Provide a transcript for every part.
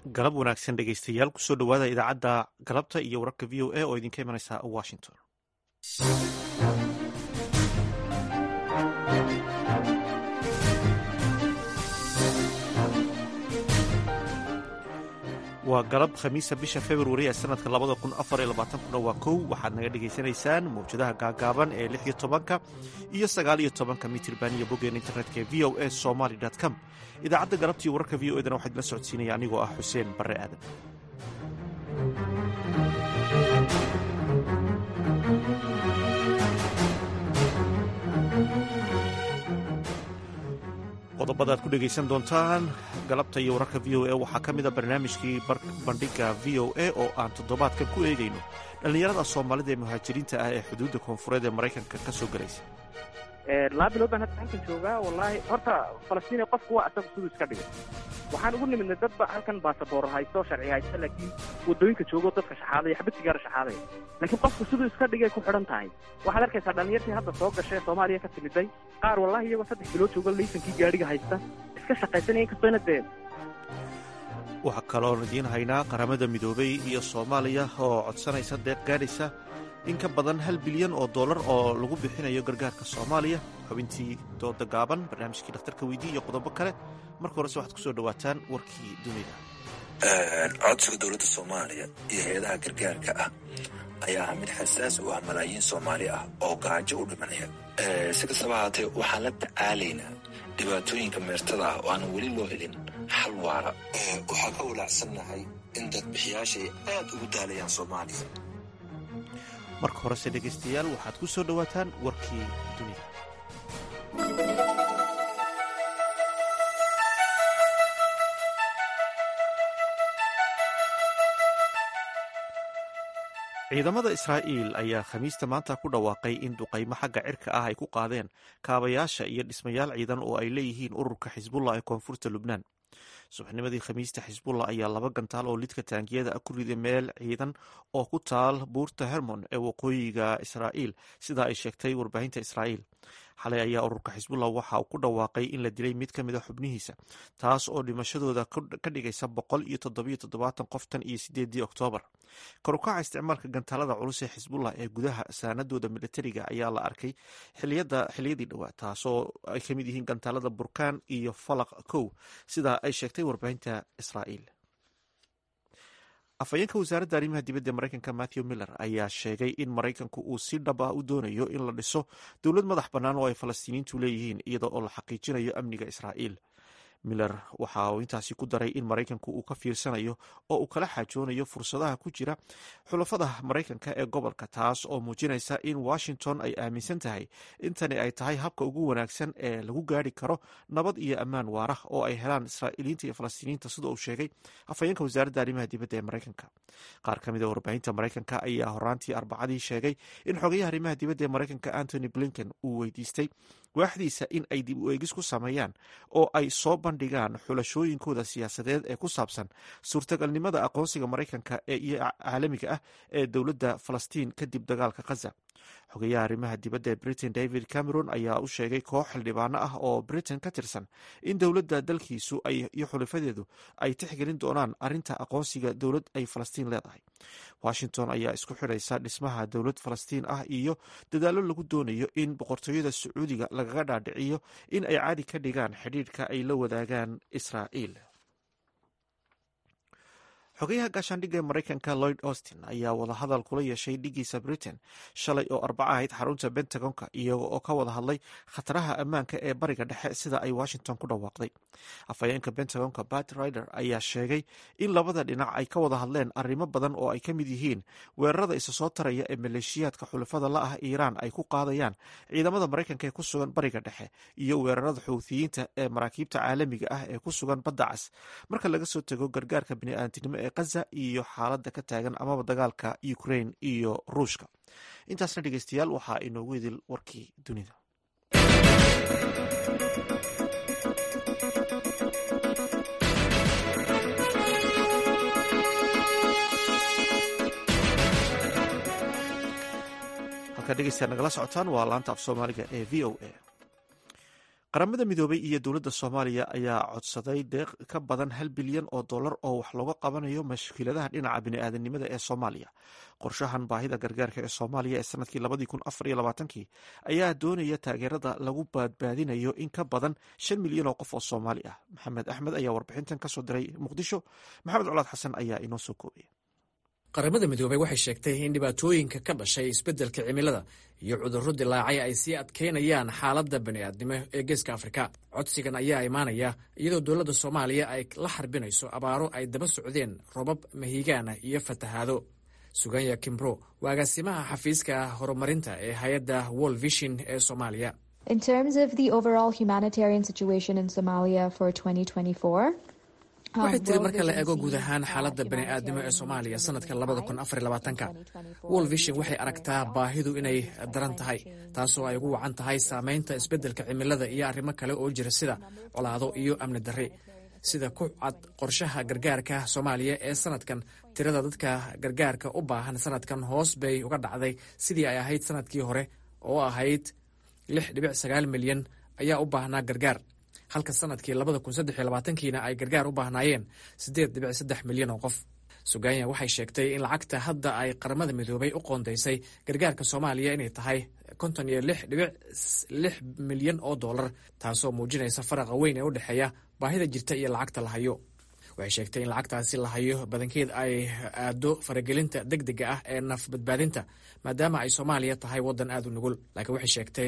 galab wanaagsan dhegeystayaal kusoo dhowaada idaacadda galabta iyo wararka v o a oo idinka imanaysa washington waa galab khamiisa bisha februari ee sanadka labada kun afar iyo labaatankuna waa kow waxaad naga dhegaysanaysaan mawjadaha gaagaaban ee lix iyo tobanka iyo sagaal iyo tobanka mitirban iyo boggeen internetka ee v o a somaly com idaacadda galabtiiyo wararka v o edana waxaa idila socodsiinaya anigoo ah xuseen barre aadan qodobada aad ku dhegaysan doontaan galabta iyo wararka v o a waxaa ka mid a barnaamijkii bandhiga v o a oo aan toddobaadkan ku eegayno dhallinyarada soomaalida ee muhaajiriinta ah ee xuduudda koonfureed ee maraykanka ka soo galaysa laba bilood baan hadda halkan joogaa wallaahi horta falastiina qofku waa asaga siduu iska dhigay waxaan ugu nimidnay dadba halkan baasaboor haysto sharci haysto laakiin waddooyinka joogo dadka shaxaadaya xabad sigaara shaxaadaya laakiin qofku siduu iska dhigay ku xidhan tahay waxaad arkaysaa dhallinyartii hadda soo gashay soomaaliya ka timiday qaar wallahi iyagoo saddex bilood joogo laysankii gaadhiga haysta iska shaqaysanaya inkastoo dee waxaa kaloon idiin haynaa qaramada midoobay iyo soomaaliya oo codsanaysa deeq gaadhaysa in ka badan hal bilyan oo dollar oo lagu bixinayo gargaarka soomaaliya xubintii dooda gaaban barnaamijkii dhakhtarka weydii iyo qodobo kale marka horese waxaad ku soo dhowaataan warkii dunida codsiga dowladda soomaaliya iyo hay-adaha gargaarka ah ayaa ah mid xasaas u ah malaayiin soomaali ah oo gaajo u dhimanaya si kastaba haatee waxaan la tacaalaynaa dhibaatooyinka meertada ah oo aanan weli loo helin xal waara waxaa ka walaacsannahay in dadbixiyaasha ay aad ugu daalayaan soomaaliya marka horese dhegaystayaal waxaad ku soo dhowaataan warkii dunida ciidamada israa'iil ayaa khamiista maanta ku dhawaaqay in duqaymo xagga cirka ah ay ku qaadeen kaabayaasha iyo dhismayaal ciidan oo ay leeyihiin ururka xisbullah ee koonfurta lubnaan subaxnimadii khamiista xisbullah ayaa laba gantaal oo lidka taangiyada ah ku riday meel ciidan oo ku taal buurta hermon ee waqooyiga israa'iil sidaa ay sheegtay warbaahinta israa'iil xalay ayaa ururka xisbullah waxa uu ku dhawaaqay in la dilay mid ka mid a xubnihiisa taas oo dhimashadooda ka dhigaysa boqol iyo toddobiyo toddobaatan qof tan iyo sideedii oktoobar karukaca isticmaalka gantaalada culus ee xisbullah ee gudaha saanadooda militariga ayaa la arkay xiliyadii dhowaa taasoo ay ka mid yihiin gantaalada burkaan iyo falaq kow sidaa ay sheegtay warbaahinta israa'iil afhayeenka wasaaradda arrimaha dibadda ee maraykanka matthew miller ayaa sheegay in maraykanku uu si dhab ah u doonayo in la dhiso dowlad madax bannaan oo ay falastiiniintu leeyihiin iyada oo la xaqiijinayo amniga israa'iil miller waxa uu intaasi ku daray in maraykanku uu ka fiirsanayo oo uu kala xaajoonayo fursadaha ku jira xulafada maraykanka ee gobolka taas oo muujinaysa in washington ay aaminsan tahay intani ay tahay habka ugu wanaagsan ee lagu gaari karo nabad iyo ammaan waara oo ay helaan israa'iiliinta iyo falastiiniinta sida uu sheegay afhayeenka wasaaradda arrimaha dibadda ee maraykanka qaar ka mid a warbaahinta maraykanka ayaa horaantii arbacadii sheegay in xogayaha arrimaha dibadda ee maraykanka antony blinken uu weydiistay waaxdiisa in ay dib u eegis ku sameeyaan oo ay soo bandhigaan xulashooyinkooda siyaasadeed ee ku saabsan suurtagalnimada aqoonsiga maraykanka ee iyo caalamiga ah ee dowladda falastiin kadib dagaalka khaza xogayaha arrimaha dibadda ee britain david cameron ayaa u sheegay koox xildhibaano ah oo britain ka tirsan in dowladda dalkiisu iyo xulifadeedu ay tixgelin doonaan arrinta aqoonsiga dowlad ay falastiin leedahay washington ayaa isku xidhaysa dhismaha dowlad falastiin ah iyo dadaallo lagu doonayo in boqortooyada sacuudiga lagaga dhaadhiciyo in ay caadi ka dhigaan xidhiidhka ay la wadaagaan israa'iil xogayaha gaashaandhigga ee maraykanka lloyd austin ayaa wadahadal kula yeeshay dhigiisa britain shalay oo arbaca ahayd xarunta bentagonka iyaga oo ka wada hadlay khataraha ammaanka ee bariga dhexe sida ay washington ku dhawaaqday afhayeenka bentagonka bat rider ayaa sheegay in labada dhinac ay ka wada hadleen arrimo badan oo ay ka mid yihiin weerarada isa soo taraya ee maleeshiyaadka xulafada la ah iiraan ay ku qaadayaan ciidamada maraykanka ee ku sugan bariga dhexe iyo weerarada xuuthiyiinta ee maraakiibta caalamiga ah ee ku sugan badda cas marka laga soo tego gargaarka bini'aadinimo ee khaza iyo xaaladda ka taagan amaba dagaalka ukrain iyo ruushka intaasna dhegeystayaal waxaa inoogu idil warkii dunida halkaa dhegeystayaal nagala socotaan waa laanta af soomaaliga ee v o a qaramada midoobay iyo dowladda soomaaliya ayaa codsaday deeq ka badan hal bilyan oo dollar oo wax looga qabanayo mashkiiladaha dhinaca bini'aadanimada ee soomaaliya qorshahan baahida gargaarka ee soomaaliya ee sanadkii labadii kun afar iyo labaatankii ayaa doonaya taageerada lagu badbaadinayo in ka badan shan milyan oo qof oo soomaali ah maxamed axmed ayaa warbixintan kasoo diray muqdisho maxamed colaad xasan ayaa inoo soo koobaya qaramada midoobey waxay sheegtay in dhibaatooyinka ka dhashay isbeddelka cimilada iyo cudurro dilaacay ay sii adkaynayaan xaaladda bani'aadnimo ee geeska afrika codsigan ayaa imaanaya iyadoo dowladda soomaaliya ay la xarbinayso abaaro ay daba socdeen robab mahigaana iyo fatahaado suganya kimbro waa agaasimaha xafiiska horumarinta ee hay-adda world vision ee soomaaliya In terms of the overall humanitarian situation in Somalia for 2024, waxay tiri marka la eego guud ahaan xaaladda bani'aadnimo ee soomaaliya sanadka labada kun afar labaatanka world vision waxay aragtaa baahidu inay daran tahay taasoo ay ugu wacan tahay saameynta isbeddelka cimilada iyo arrimo kale oo jira sida colaado iyo amni darri sida ku cad qorshaha gargaarka soomaaliya ee sanadkan tirada dadka gargaarka u baahan sanadkan hoos bay uga dhacday sidii ay ahayd sanadkii hore oo ahayd lix dhibic sagaal milyan ayaa u baahnaa gargaar halka sanadkii labada kun saddex iyo labaatankiina ay gargaar u baahnaayeen siddeed dhibic saddex milyan oo qof suganya waxay sheegtay in lacagta hadda ay qaramada midoobay u qoondaysay gargaarka soomaaliya inay tahay konton iyo lix dhibic lix milyan oo dollar taasoo muujinaysa faraqa weyn ee u dhexeeya baahida jirta iyo lacagta la hayo waxay sheegtay in lacagtaasi la hayo badankeed ay aado faragelinta deg dega ah ee naf badbaadinta maadaama ay soomaaliya tahay waddan aad u nugul laakiin waxay sheegtay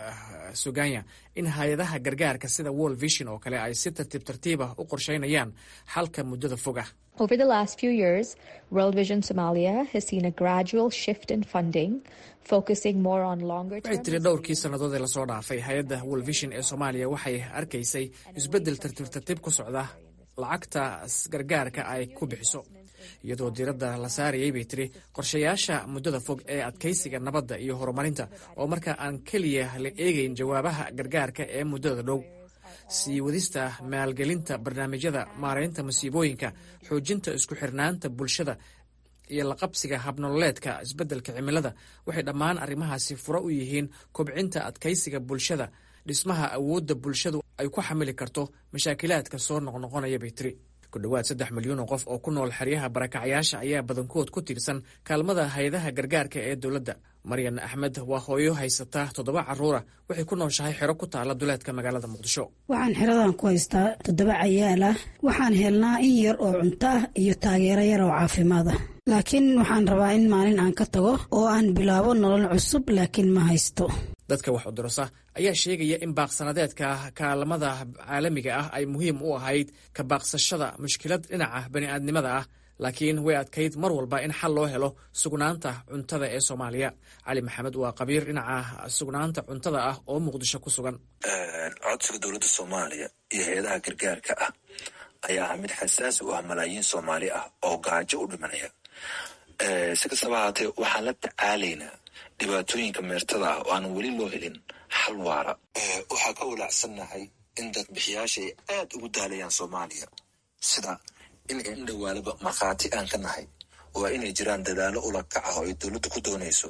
suganya in hay-adaha gargaarka sida world vision oo kale ay si tartiib tartiibah u qorsheynayaan xalka muddada fog ah over the last few years, World Vision Somalia has seen a gradual shift in funding, focusing more on longer waxay tiri dhowrkii sannadood ee lasoo dhaafay hay-adda world vision ee soomaaliya waxay arkaysay isbeddel tartiib tartiib ku socda lacagta gargaarka ay ku bixiso iyadoo diiradda la saarayay bay tiri qorshayaasha muddada fog ee adkaysiga nabadda iyo horumarinta oo marka aan keliya la eegayn jawaabaha gargaarka ee muddada dhow sii wadista maalgelinta barnaamijyada maaraynta masiibooyinka xoojinta isku xirnaanta bulshada iyo laqabsiga habnololeedka isbeddelka cimilada waxay dhammaan arrimahaasi furo u yihiin kobcinta adkaysiga bulshada dhismaha awoodda bulshadu ay ku xamili karto mashaakilaadka soo noqnoqonaya bay tiri ku dhowaad saddex milyan oo qof oo ku nool xeryaha barakacyaasha ayaa badankood ku tiirsan kaalmada hay-adaha gargaarka ee dowladda maryan axmed waa hooyo haysata toddoba carruura waxay ku nooshahay xero ku taala duleedka magaalada muqdisho waxaan xeradan ku haystaa toddoba cayaal ah waxaan helnaa in yar oo cunto ah iyo taageero yar oo caafimaad ah laakiin waxaan rabaa in maalin aan ka tago oo aan bilaabo nolol cusub laakiin ma haysto dadka wax udurasa ayaa sheegaya in baaqsanadeedka kaalmada caalamiga ah ay muhiim u ahayd ka baaqsashada mushkilad dhinaca bani'aadnimada ah laakiin way adkayd mar walba in xal loo helo sugnaanta cuntada ee soomaaliya cali maxamed waa qabiir dhinaca sugnaanta cuntada ah oo muqdisho ku sugan codsiga dowladda soomaaliya iyo hay-adaha gargaarka ah ayaa ah mid xasaasi u ah malaayiin soomaali ah oo gaajo u dhimanaya si kastaba haatee waxaan la tacaalaynaa dhibaatooyinka meertada ah oo aan weli loo helin xal waara waxaa ka walaacsannahay in dadbixiyaasha ay aad ugu daalayaan soomaaliya sida in ay indhawaalaba markhaati aan ka nahay waa inay jiraan dadaalo ula kaca oo ay dowladdu ku doonayso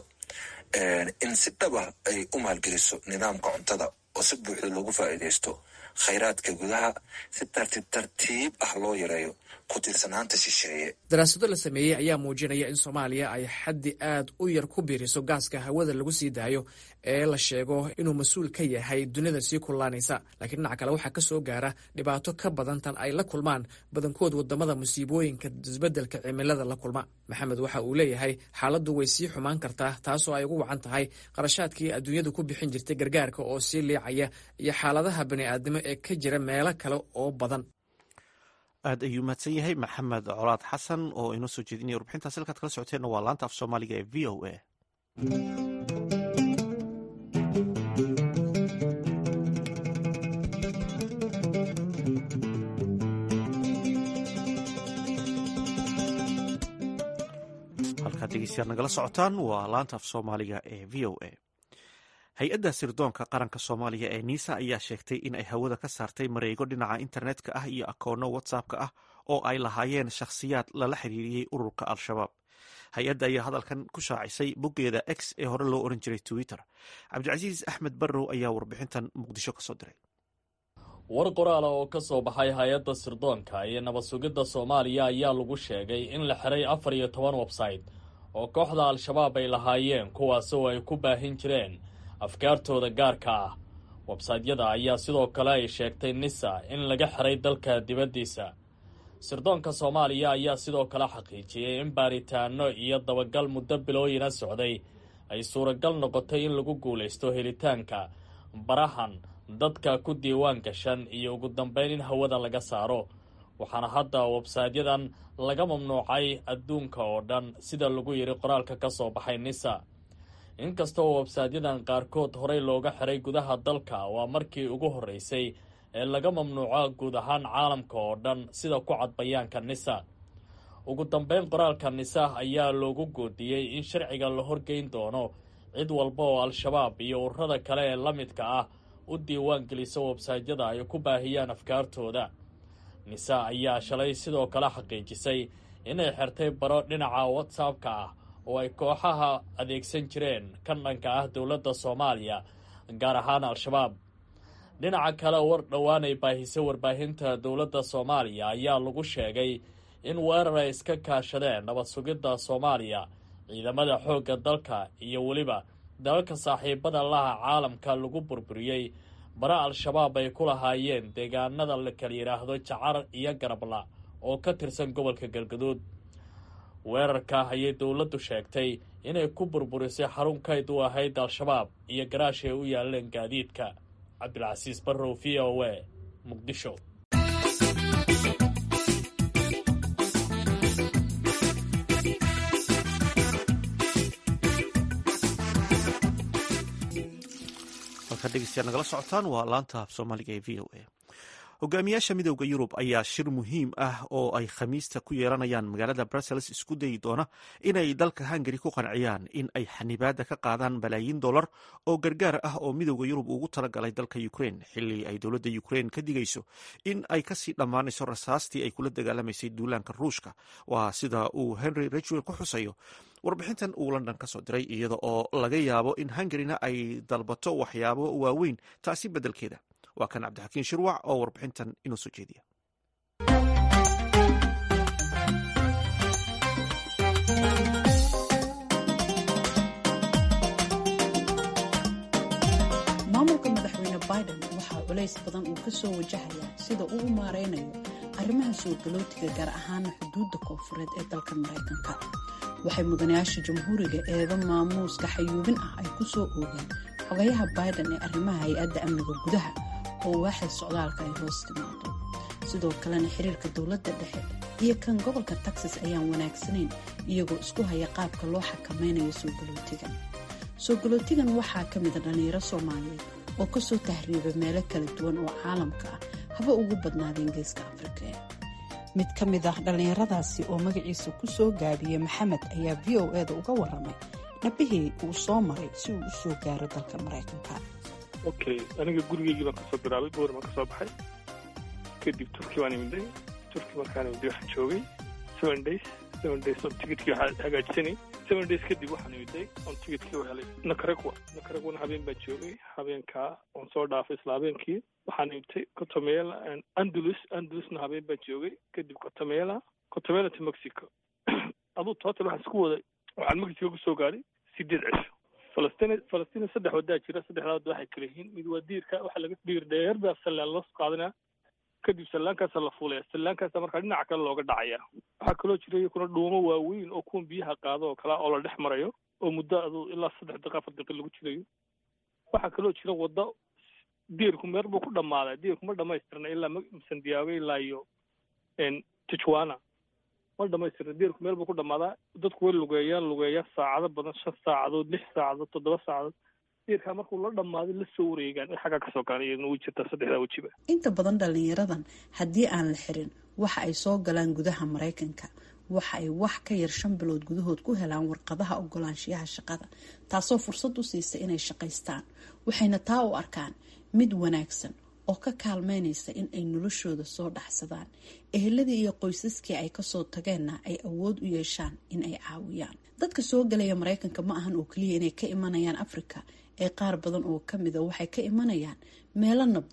in si dhaba ay u maalgeliso nidaamka cuntada oo si buuxda loogu faa'iidaysto khayraadka gudaha si tartiib tartiib ah loo yareeyo ku tiirsanaanta shisheeye daraasado la sameeyey ayaa muujinaya in soomaaliya ay xaddi aad u yar ku biiriso gaaska hawada lagu sii daayo ee la sheego inuu mas-uul ka yahay dunida sii kullaanaysa laakiin dhinaca kale waxaa ka soo gaara dhibaato ka badan tan ay la kulmaan badankood wadamada musiibooyinka isbeddelka cimilada la kulma maxamed waxa uu leeyahay xaaladdu way sii xumaan kartaa taasoo ay ugu wacan tahay qarashaadkii adduunyadu ku bixin jirtay gargaarka oo sii liicaya iyo xaaladaha bani'aadnimo ee ka jira meelo kale oo badan aad ayuu mahadsan yahay maxamed colaad xasan oo inoo soo jeedinaya warbixintaas halkaad kala socoteenna waa laanta af soomaaliga ee v o a halkaad dhegeystayaad nagala socotaan waa laanta af soomaaliga ee v o a hay-adda sirdoonka qaranka soomaaliya ee niisa ayaa sheegtay in ay hawada ka saartay mareego dhinaca internetka ah iyo akoono whatsappka ah oo ay lahaayeen shakhsiyaad lala xiriiriyey ururka al-shabaab hay-adda ayaa hadalkan ku shaacisay boggeeda x ee hore loo oran jiray twitter cabdicasiis axmed barrow ayaa warbixintan muqdisho kasoo diray war qoraala oo ka soo baxay hay-adda sirdoonka iyo nabad sugidda soomaaliya ayaa lagu sheegay in la xiray afar iyo toban websayte oo kooxda al-shabaab ay lahaayeen kuwaas oo ay ku baahin jireen afkaartooda gaarka ah websaytyada ayaa sidoo kale ay sheegtay nisa in laga xiray dalka dibaddiisa sirdoonka soomaaliya ayaa sidoo kale xaqiijiyey in baaritaano iyo dabagal muddo bilooyina socday ay suuragal noqotay in lagu guulaysto helitaanka barahan dadka ku diiwaan gashan iyo ugu dambeyn in hawada laga saaro waxaana hadda websaydyadan laga mamnuucay adduunka oo dhan sida lagu yidhi qoraalka ka soo baxay nisa inkastoo websaydyadan qaarkood horey looga xiray gudaha dalka waa markii ugu horreysay ee laga mamnuuco guud ahaan caalamka oo dhan sida ku cad bayaanka nisa ugu dambeyn qoraalka nisa ayaa loogu goodiyey in sharciga la horgeyn doono cid walba oo al-shabaab iyo ururada kale ee la midka ah u diiwaan gelisa websaytyada ay ku baahiyaan afkaartooda nisa ayaa shalay sidoo kale xaqiijisay inay xirtay baro dhinaca whatsappka ah oo ay kooxaha adeegsan jireen kan dhanka ah dowladda soomaaliya gaar ahaan al-shabaab dhinaca kale war dhowaanay baahisay warbaahinta dowladda soomaaliya ayaa lagu sheegay in weerar ay iska kaashadeen nabad sugidda soomaaliya ciidamada xoogga dalka iyo weliba dalalka saaxiibada laha caalamka lagu burburiyey bara al-shabaab ay ku lahaayeen deegaanada la kala yidhaahdo jacar iyo garabla oo ka tirsan gobolka galgaduud weerarka ayay dowladdu sheegtay inay ku burburisay xarun kayd u ahayd al-shabaab iyo garaash ay u yaaleen gaadiidka cabdilcasiis barrow v o a muqdisho halkaa dhegeystayaal nagala socotaan waa laanta af soomaaliga ee v o a hogaamiyaasha midooda yurub ayaa shir muhiim ah oo ay khamiista ku yeelanayaan magaalada brussels isku dayi doona inay dalka hungari ku qanciyaan in ay xanibaada ka qaadaan balaayiin dollar oo gargaar ah oo midooda yurub ugu talagalay dalka ukrain xili ay dowladda ukrain ka digayso in ay kasii dhammaanayso rasaastii ay kula dagaalamaysay duulaanka ruushka waa sida uu henry rachwell ku xusayo warbixintan uu london ka soo diray iyada oo laga yaabo in hungarina ay dalbato waxyaabo waaweyn taasi beddelkeeda waa kan cabdixakiin shirwac oo warbixintan inoo soo jeediya maamulka madaxweyne biden waxaa culays badan uu ka soo wajahayaa sida uu u maaraynayo arrimaha soo galootiga gaar ahaana xuduudda koonfureed ee dalka maraykanka waxay mudanayaasha jamhuuriga eedo maamuuska xayuubin ah ay ku soo oogeen xogayaha biden ee arrimaha hay-adda amniga gudaha oo waaxay socdaalka ay hoos timaado sidoo kalena xiriirka dowladda dhexe iyo kan gobolka texas ayaan wanaagsanayn iyagoo isku haya qaabka loo xakamaynayo soo galootigan soo galootigan waxaa ka mida dhallinyaro soomaaliyeed oo kasoo tahriiba meelo kala duwan oo caalamka ah haba ugu badnaadeen geeska afrika mid ka mid ah dhallinyaradaasi oo magaciisa ku soo gaabiyey maxamed ayaa v o eda uga waramay dhabihii uu soo maray si uu u soo gaaro dalka maraykanka okay aniga gurigeygii baan kasoo bilaabay boor baan kasoo baxay kadib turki baan imiday turki markaan imiday waxaan joogay seven days seven days oo ticketkii waxaa hagaajisanay seven days kadib waxaan imiday oon ticketkii u helay nakaragwa nakaragwana habeen baan joogay habeenkaa oon soo dhaafay isla habeenkii waxaan imitay cotomela andalus andalusna habeen baan joogay kadib cotomela cotomela to mexico aduu total waxaan isku waday waxaan mexico kusoo gaaray sideed cisho falastiin falastiin saddex wadaa jira saddexdaa wada waxay kala yihiin mid waa diirka waxaa laga diir dheer baa sallaan loo qaadanaya kadib sallaankaasa la fuulaya sallaankaasa markaa dhinaca kale looga dhacaya waxaa kaloo jira iyakuna dhuumo waaweyn oo kuwan biyaha qaado oo kalea oo la dhex marayo oo muddo aduu ilaa saddex daqiiqa afar daqiiq lagu jirayo waxaa kaloo jira waddo diirku meer buu ku dhammaaday diirku ma dhamaystirna ilaa sandiaago ilaa iyo tijuana ma dhamaystirna diirku meel buu ku dhammaadaa dadku way lugeeyaan lugeeyaan saacado badan shan saacadood lix saacadood toddoba saacadood diirkaa markuu la dhammaaday la soo wareegaan in xaggaa kasoo gaana iyadna way jirtaa saddexdaa wejiba inta badan dhallinyaradan haddii aan la xirin waxa ay soo galaan gudaha maraykanka waxa ay wax ka yar shan bilood gudahood ku helaan warqadaha ogolaanshiyaha shaqada taasoo fursad u siisa inay shaqaystaan waxayna taa u arkaan mid wanaagsan oo ka kaalmeynaysa in ay noloshooda soo dhaxsadaan eheladii iyo qoysaskii ay kasoo tageenna ay awood u yeeshaan in ay caawiyaan dadka soo galaya maraykanka ma ahan oo keliya inay ka imanayaan afrika ee qaar badan oo kamida waxay ka imanayaan meelo nabdoon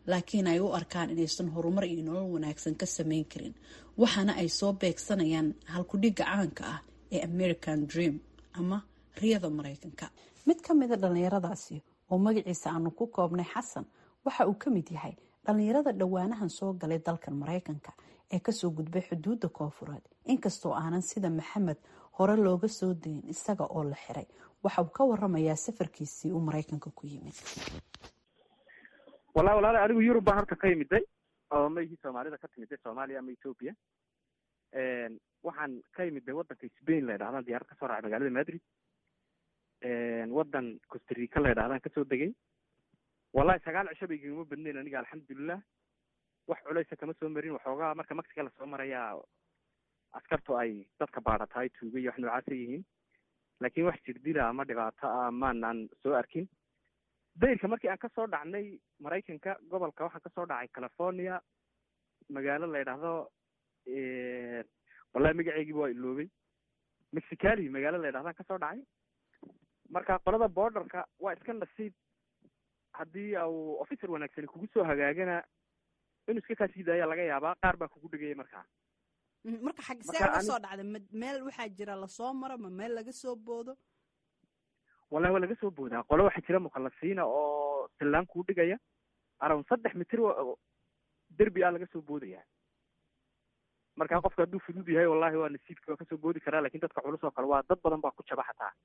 laakiin ay u arkaan inaysan horumar iyo nolol wanaagsan ka sameyn karin waxaana ay soo beegsanayaan halkudhigga caanka ah ee american dream ama riyada maraykanka mid ka mida dhallinyaradaasi oo magaciisa aanu ku koobnay xasan waxa uu ka mid yahay dhallinyarada dhowaanahan soo galay dalkan maraykanka ee kasoo gudbay xuduudda koofureed inkastoo aanan sida maxamed hore looga soo dayin isaga oo la xiray waxa uu ka waramayaa safarkiisii uu maraykanka ku yimid wallahi walaali anigu yurub baan horta ka yimiday oo maygii soomaalida ka timiday soomaaliya ama ethoopia waxaan ka yimiday waddanka spain la ydhahdan diyaarad kasoo raacay magaalada madrid waddan costarica la ydhahdaan kasoo degay wallahi sagaal cisho bay igama badnayn aniga alxamdulilah wax culeysa kama soo marin waxoogaa marka mexica lasoo marayaa askartu ay dadka baadhatahay tuuga iyo wax noocaasa yihiin laakiin wax jirdila ama dhibaato ah maanaan soo arkin dayrka markii aan kasoo dhacnay maraykanka gobolka waxaan kasoo dhacay california magaalo la ydhaahdo wallahi magaceegiiba waa iloobay mexicali magaalo la ydhahdaan kasoo dhacay marka qolada borderka waa iska nasiib haddii au officer wanaagsani kugu soo hagaagana inuu iska kaasii daaya laga yaabaa qaar baa kugu dhegaya markaa marka xag see uga soo dhacday ma meel waxaa jira lasoo maro ma meel laga soo boodo wallahi waa laga soo boodaa qolo waxaa jira mukhalasiina oo sillaan kuu dhigaya around saddex mitir derbi ah laga soo boodaya marka qofka hadduu fudud yahay wallahi waa nasiibki waa kasoo boodi karaa lakin dadka culus oo kale waa dad badan baa ku jaba xataa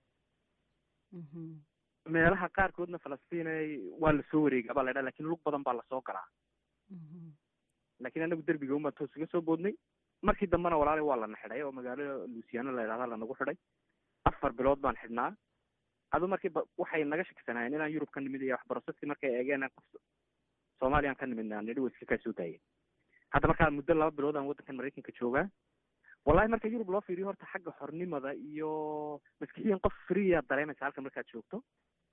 meelaha qaarkoodna falastiin waa lasoo wareega baa la ydhaha lakin lug badan baa lasoo galaa lakin anagu derbiga un baan toos uga soo boodnay markii dambena walaali waa lana xidhay oo magaalo luciano la ydhahda lanagu xidhay afar bilood baan xidhnaa adu markii waxay naga shakisanaayeen inaan yurub ka nimid iyo waxbarosadkii markay eegeen qof soomaaliyaan ka nimidna nidhi way iska kaa soo daayeen hadda markaa muddo laba bilood aan waddankan maraykanka joogaa wallahi marka yurub loo fiiriyo horta xagga xornimada iyo maskixiyan qof freeya dareemaysa halka markaad joogto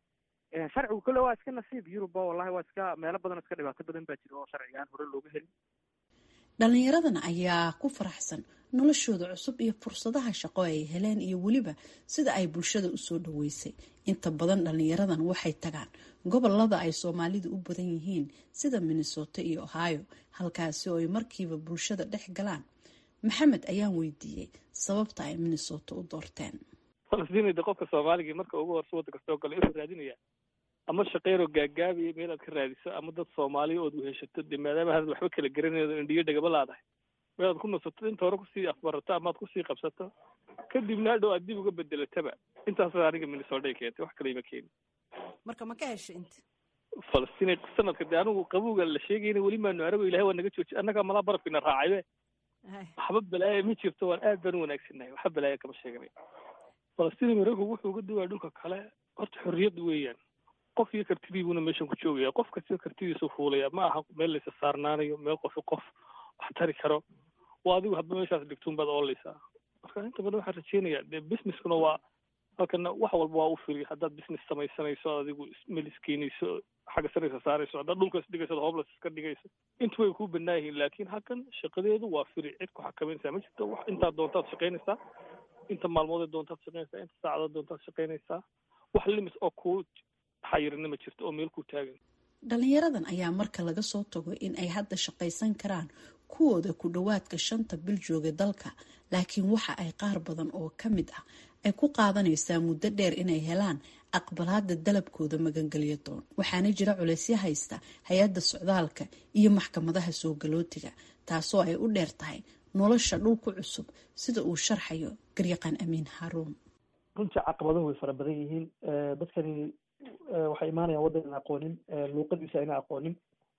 sharcigu kole waa iska nasiib yurubba wallahi waa iska meelo badan iska dhibaato badan baa jira oo sharcigaan hore looga helin dhallinyaradan ayaa ku faraxsan noloshooda cusub iyo fursadaha shaqo ay heleen iyo weliba sida ay bulshada usoo dhaweysay inta badan dhallinyaradan waxay tagaan gobolada ay soomaalidu u badan yihiin sida minnesota iyo ohio halkaasi oo ay markiiba bulshada dhex galaan maxamed ayaan weydiiyey sababta ay minnesota u doorteen falastiin de qofka soomaaligii marka ugu horse waddanka soo gala inuu raadinaya ama shaqeyroo gaagaabiya meel aad ka raadiso ama dad soomaaliya ood weheshato de maadaama hadad waxba kala garanaydo indhiyo dhagaba laadahay meel aad ku nasato inta hore kusii afbarato ama aad kusii qabsato kadibna hadhow aad dib uga bedelataba intaas aniga minnesota keentay wax kale ima keeni marka ma ka hesha inta falastiin sanadka de anigu qabowga la sheegayna weli maanu arago ilahay waa naga jooji annagaa malaa barafkina raacaybe waxba balaaya ma jirto waan aad baan u wanaagsannahay waxba balaaya kama sheeganay falastiin maraykanku wuxuu uga duwaa dhulka kale horta xorriyad weeyaan qof iyo kartidiibuna meeshan ku joogaya qof kasta kartidiisu fuulaya ma aha meel laysa saarnaanayo meel qofi qof wax tari karo waa adigu hadba meeshaas dhigtuun baad ooleysaa marka inta badan waxaan rajeynayaa dee businesskuna waa halkana wax walba waa u firi haddaad business samaysanayso adigu meel iskeenayso xagga saraysa saarayso haddaad dhulka isdhigayso ad hobles iska dhigayso intu way kuu banaa yihiin laakiin halkan shaqadeedu waa firi cid ku xakameynaysaa ma jirto wax intaad doontaad shaqaynaysaa inta maalmoodee doontaad shaqaynaysaa inta saacadood doontaad shaqaynaysaa wax limis oo kuu xayirina ma jirto oo meel ku taagan dhalinyaradan ayaa marka laga soo tago in ay hadda shaqaysan karaan kuwooda ku dhowaadka shanta bil jooga dalka laakiin waxa ay qaar badan oo ka mid ah ay ku qaadanaysaa muddo dheer inay helaan aqbalaada dalabkooda magangelyo doon waxaana jira culeysyo haysta hay-adda socdaalka iyo maxkamadaha soo galootiga taasoo ay u dheer tahay nolosha dhulku cusub sida uu sharxayo garyaqaan amiin haaruun runtii caqabaduhu way fara badan yihiin dadkani waxay imaanayaan waddan aan aqoonin luuqadiisa ayna aqoonin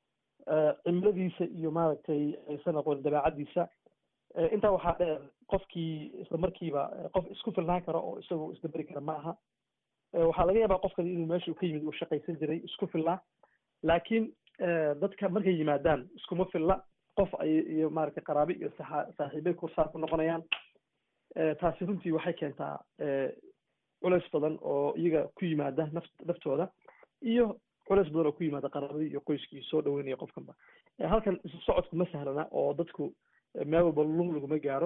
cimiladiisa iyo maaragtay aysan aqoonin dabeecadiisa intaa waxaa dheer qofkii isla markiiba qof isku filnaan karo oo isagoo isdaberi kara ma aha waxaa laga yaabaa qofkani inuu meesha ka yimid uu shaqaysan jiray isku filnaa laakiin dadka markay yimaadaan iskuma filla qof ay iyo maaragtay qaraabe iyo saxa saaxiibay kursaar ku noqonayaan taasi runtii waxay keentaa culeys badan oo iyaga ku yimaada naf naftooda iyo culeys badan oo ku yimaada qaraabadii iyo qoyskii soo dhaweynaya qofkanba halkan isu socodku ma sahlana oo dadku meel walba lug laguma gaaro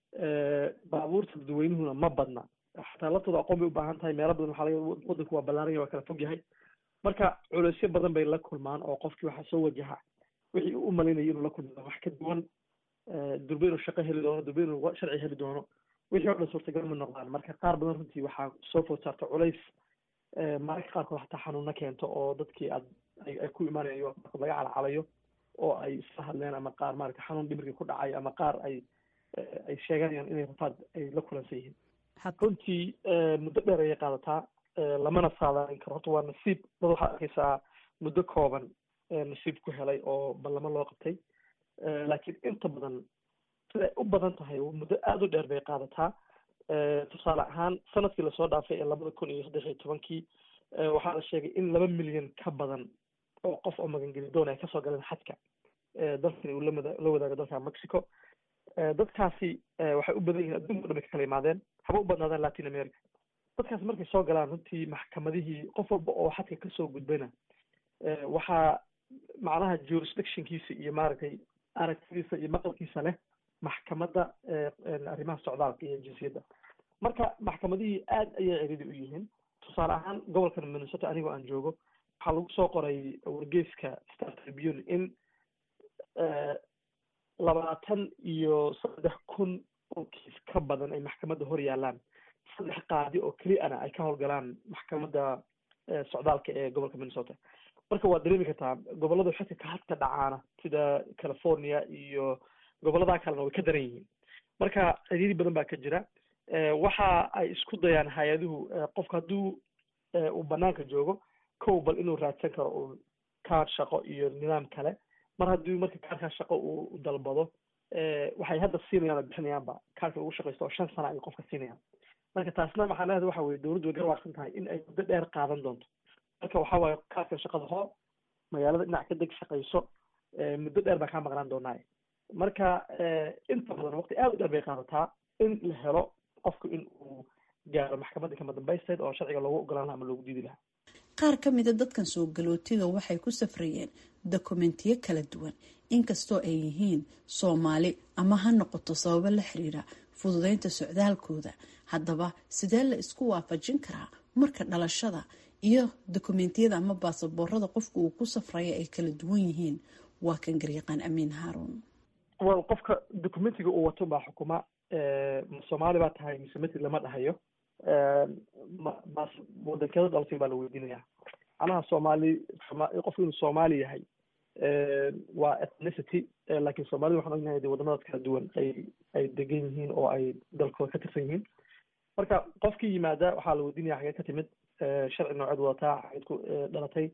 baabuurta dadweynuhuna ma badna xataa laftooda aqoon bay u baahan tahay meelo badan waxaa laga wadanku waa ballaaranya waa kala fog yahay marka culeysyo badan bay la kulmaan oo qofkii waxaa soo wajaha wixii uu u malaynayay inuu la kulmi doono wax ka duwan durbe inuu shaqo heli doono durbe inuu sharci heli doono wixii o dhan suurtagal ma noqdaan marka qaar badan runtii waxaa soo food saarta culays mararka qaarkood hataa xanuuna keento oo dadkii aad ay ku imaanayo qaarkood laga calacalayo oo ay isla hadleen ama qaar maarata xanuun dhimirkii ku dhacay ama qaar ay ay sheeganayaan inay rafaad ay la kulansan yihiin runtii muddo dheer ayay qaadataa lamana saadaalin karo horta waa nasiib dad waxaad arkaysaa muddo kooban nasiib ku helay oo ballamo loo qabtay laakiin inta badan siday u badan tahay muddo aada u dheer bay qaadataa tusaale ahaan sanadkii lasoo dhaafay ee labada kun iyo saddex iyo tobankii waxaa la sheegay in laba milyan ka badan oo qof oo magangeli doon ay kasoo galeen xadka dalkani uu lamada la wadaago dalka mexico dadkaasi waxay u badan yihiin adduunka o dhan bay ka kala imaadeen haba u badnaadaan latin america dadkaasi markay soo galaan runtii maxkamadihii qof walba oo xadka kasoo gudbayna waxaa macnaha jurisdictionkiisa iyo maaragtay aragtidiisa iyo maqalkiisa leh maxkamadda arrimaha socdaalka iyo jinsiyadda marka maxkamadihii aad ayay ciridi u yihiin tusaale ahaan gobolkan minnesota anigoo aan joogo waxaa lagu soo qoray wargeyska star tribune in labaatan iyo saddex kun oo kiis ka badan ay maxkamadda hor yaalaan saddex qaadi oo keliana ay ka howlgalaan maxkamadda socdaalka ee gobolka minnesota marka waad dareemi kartaa gobollada xilka ka hadka dhacaana sida california iyo gobolladaa kalena way ka daran yihiin marka ciriiri badan baa ka jira waxa ay isku dayaan hay-aduhu qofka hadduu uu banaanka joogo kow bal inuu raadsan karo uu kaar shaqo iyo nidaam kale mar haddii marka kaarkaa shaqo uu dalbado waxay hadda siinayaan oo bixinayaanba kaarka lagu shaqaysto oo shan sana ay qofka siinayaan marka taasna macnaheedu waxa weye dowladdu way garwaaqsan tahay in ay muddo dheer qaadan doonto marka waxa waaye kaarka shaqada hoo magaalada dhinac ka deg shaqayso muddo dheer baa kaa maqnaan doonaa marka inta badan waqti aad u dheer bay qaadataa in la helo qofku in uu gaaro maxkamadda kama dambaysteed oo sharciga loogu ogolaan laha ama loogu diidi lahaa qaar ka mida dadkan soo galootiga waxay ku safrayeen dokumentiyo kala duwan inkastoo ay yihiin soomaali ama ha noqoto sababo la xiriira fududeynta socdaalkooda haddaba sidee la isku waafajin karaa marka dhalashada iyo dokumentiyada ama baasaboorada qofka uu ku safraya ay kala duwan yihiin waa kan garyaqaan amiin haaruun wel qofka documentiga uu wato baa xukuma ma soomaali baa tahay mise matid lama dhahayo bas wadankeeda dhalatay baa la weydiinaya macnaha soomaali qofku inuu soomaali yahay waa ethnicity laakiin soomaalida waxaan ognahay de wadamadaas kala duwan ay ay degan yihiin oo ay dalkooda ka tirsan yihiin marka qofkii yimaada waxaa la weydiinaya xagee ka timid sharci nooceed wadataa xageed ku dhalatay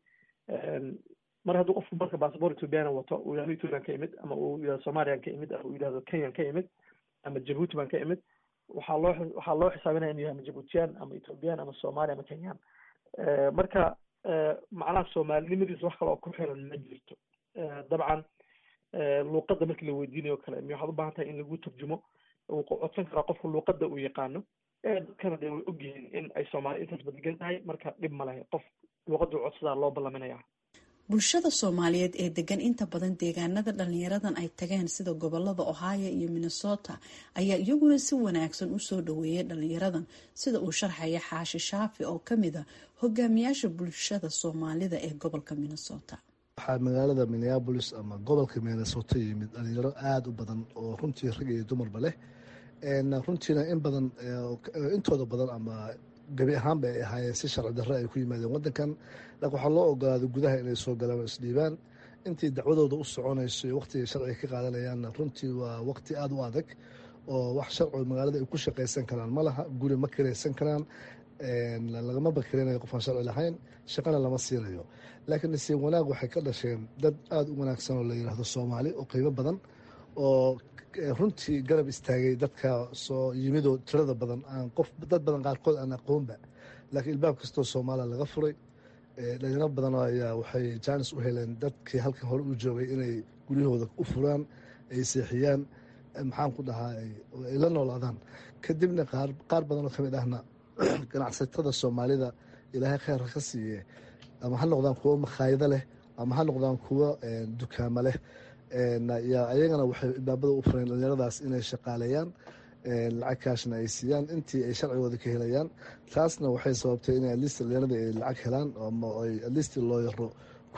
mar hadduu qofku marka bassabort ethoobiana wato uu yihahdo ethoobian ka imid ama uu yihahdo somalian ka imid ama uu yihahdo kenyan ka imid ama jabuuti baan ka imid waxaa loo waxaa loo xisaabinaya inuu yahay ama jabuutiyan ama ethoobiyan ama somali ama kenyan marka macnaha soomaalinimadiisa wax kale oo ku xiran ma jirto dabcan luuqadda markii la weydiinayo kale mi waxaad u baahan tahay in lagu turjumo uu codsan karaa qofka luuqadda uu yaqaano dadkana dee way ogyihiin in ay soomaali intaas badegan tahay marka dhib ma lehe qof luuqadda u codsadaa loo ballaminaya bulshada soomaaliyeed ee degan inta badan deegaanada dhalinyaradan ay tageen sida gobolada ohio iyo minnesota ayaa iyaguna si wanaagsan usoo dhaweeyay dhalinyaradan sida uu sharxaya xaashi shaafi oo kamid a hogaamiyaasha bulshada soomaalida ee gobolka minnesota waxaa magaalada minneabolis ama gobolka minnesota yimid dhalinyaro aada u badan oo runtii rag iyo dumarba leh runtiina in badan intooda badan ama gebi ahaanba ay ahaayeen si sharci darre ay ku yimaadeen waddankan laakiin waxaa loo ogolaaday gudaha inay soo galaan oo isdhiibaan intii dacwadooda u soconayso iyo waqtiga sharciga ka qaadanayaanna runtii waa waqti aada u adag oo wax sharcigo magaalada ay ku shaqaysan karaan ma laha guri ma kiraysan karaan lagama bakirinayo qofaan sharci lahayn shaqana lama siinayo laakiin nasiib wanaag waxay ka dhasheen dad aada u wanaagsan oo la yidhaahdo soomaali oo qiimo badan oo runtii garab istaagay dadka soo yimidoo tirada badan aan qof dad badan qaarkood aan aqoonba laakiin ilbaab kastoo soomaaliya laga furay dhalinyaro badan ayaa waxay jaanis u heleen dadkii halkan hore u joogay inay guryahooda u furaan ay seexiyaan maxaan ku dhahaa ay la noolaadaan kadibna qaar badan oo kamid ahna ganacsatada soomaalida ilaahay kheyr ka siiye ama ha noqdaan kuwo makhaayado leh ama ha noqdaan kuwo dukaamo leh ayagana waxay ilbaabada u fureen dhalinyaradaas inay shaqaaleeyaan lacag kaashna ay siiyaan intii ay sharcigooda ka helayaan taasna waxay sababtay inay alist dhalinyarada ay lacag helaan ama ay alist looyaro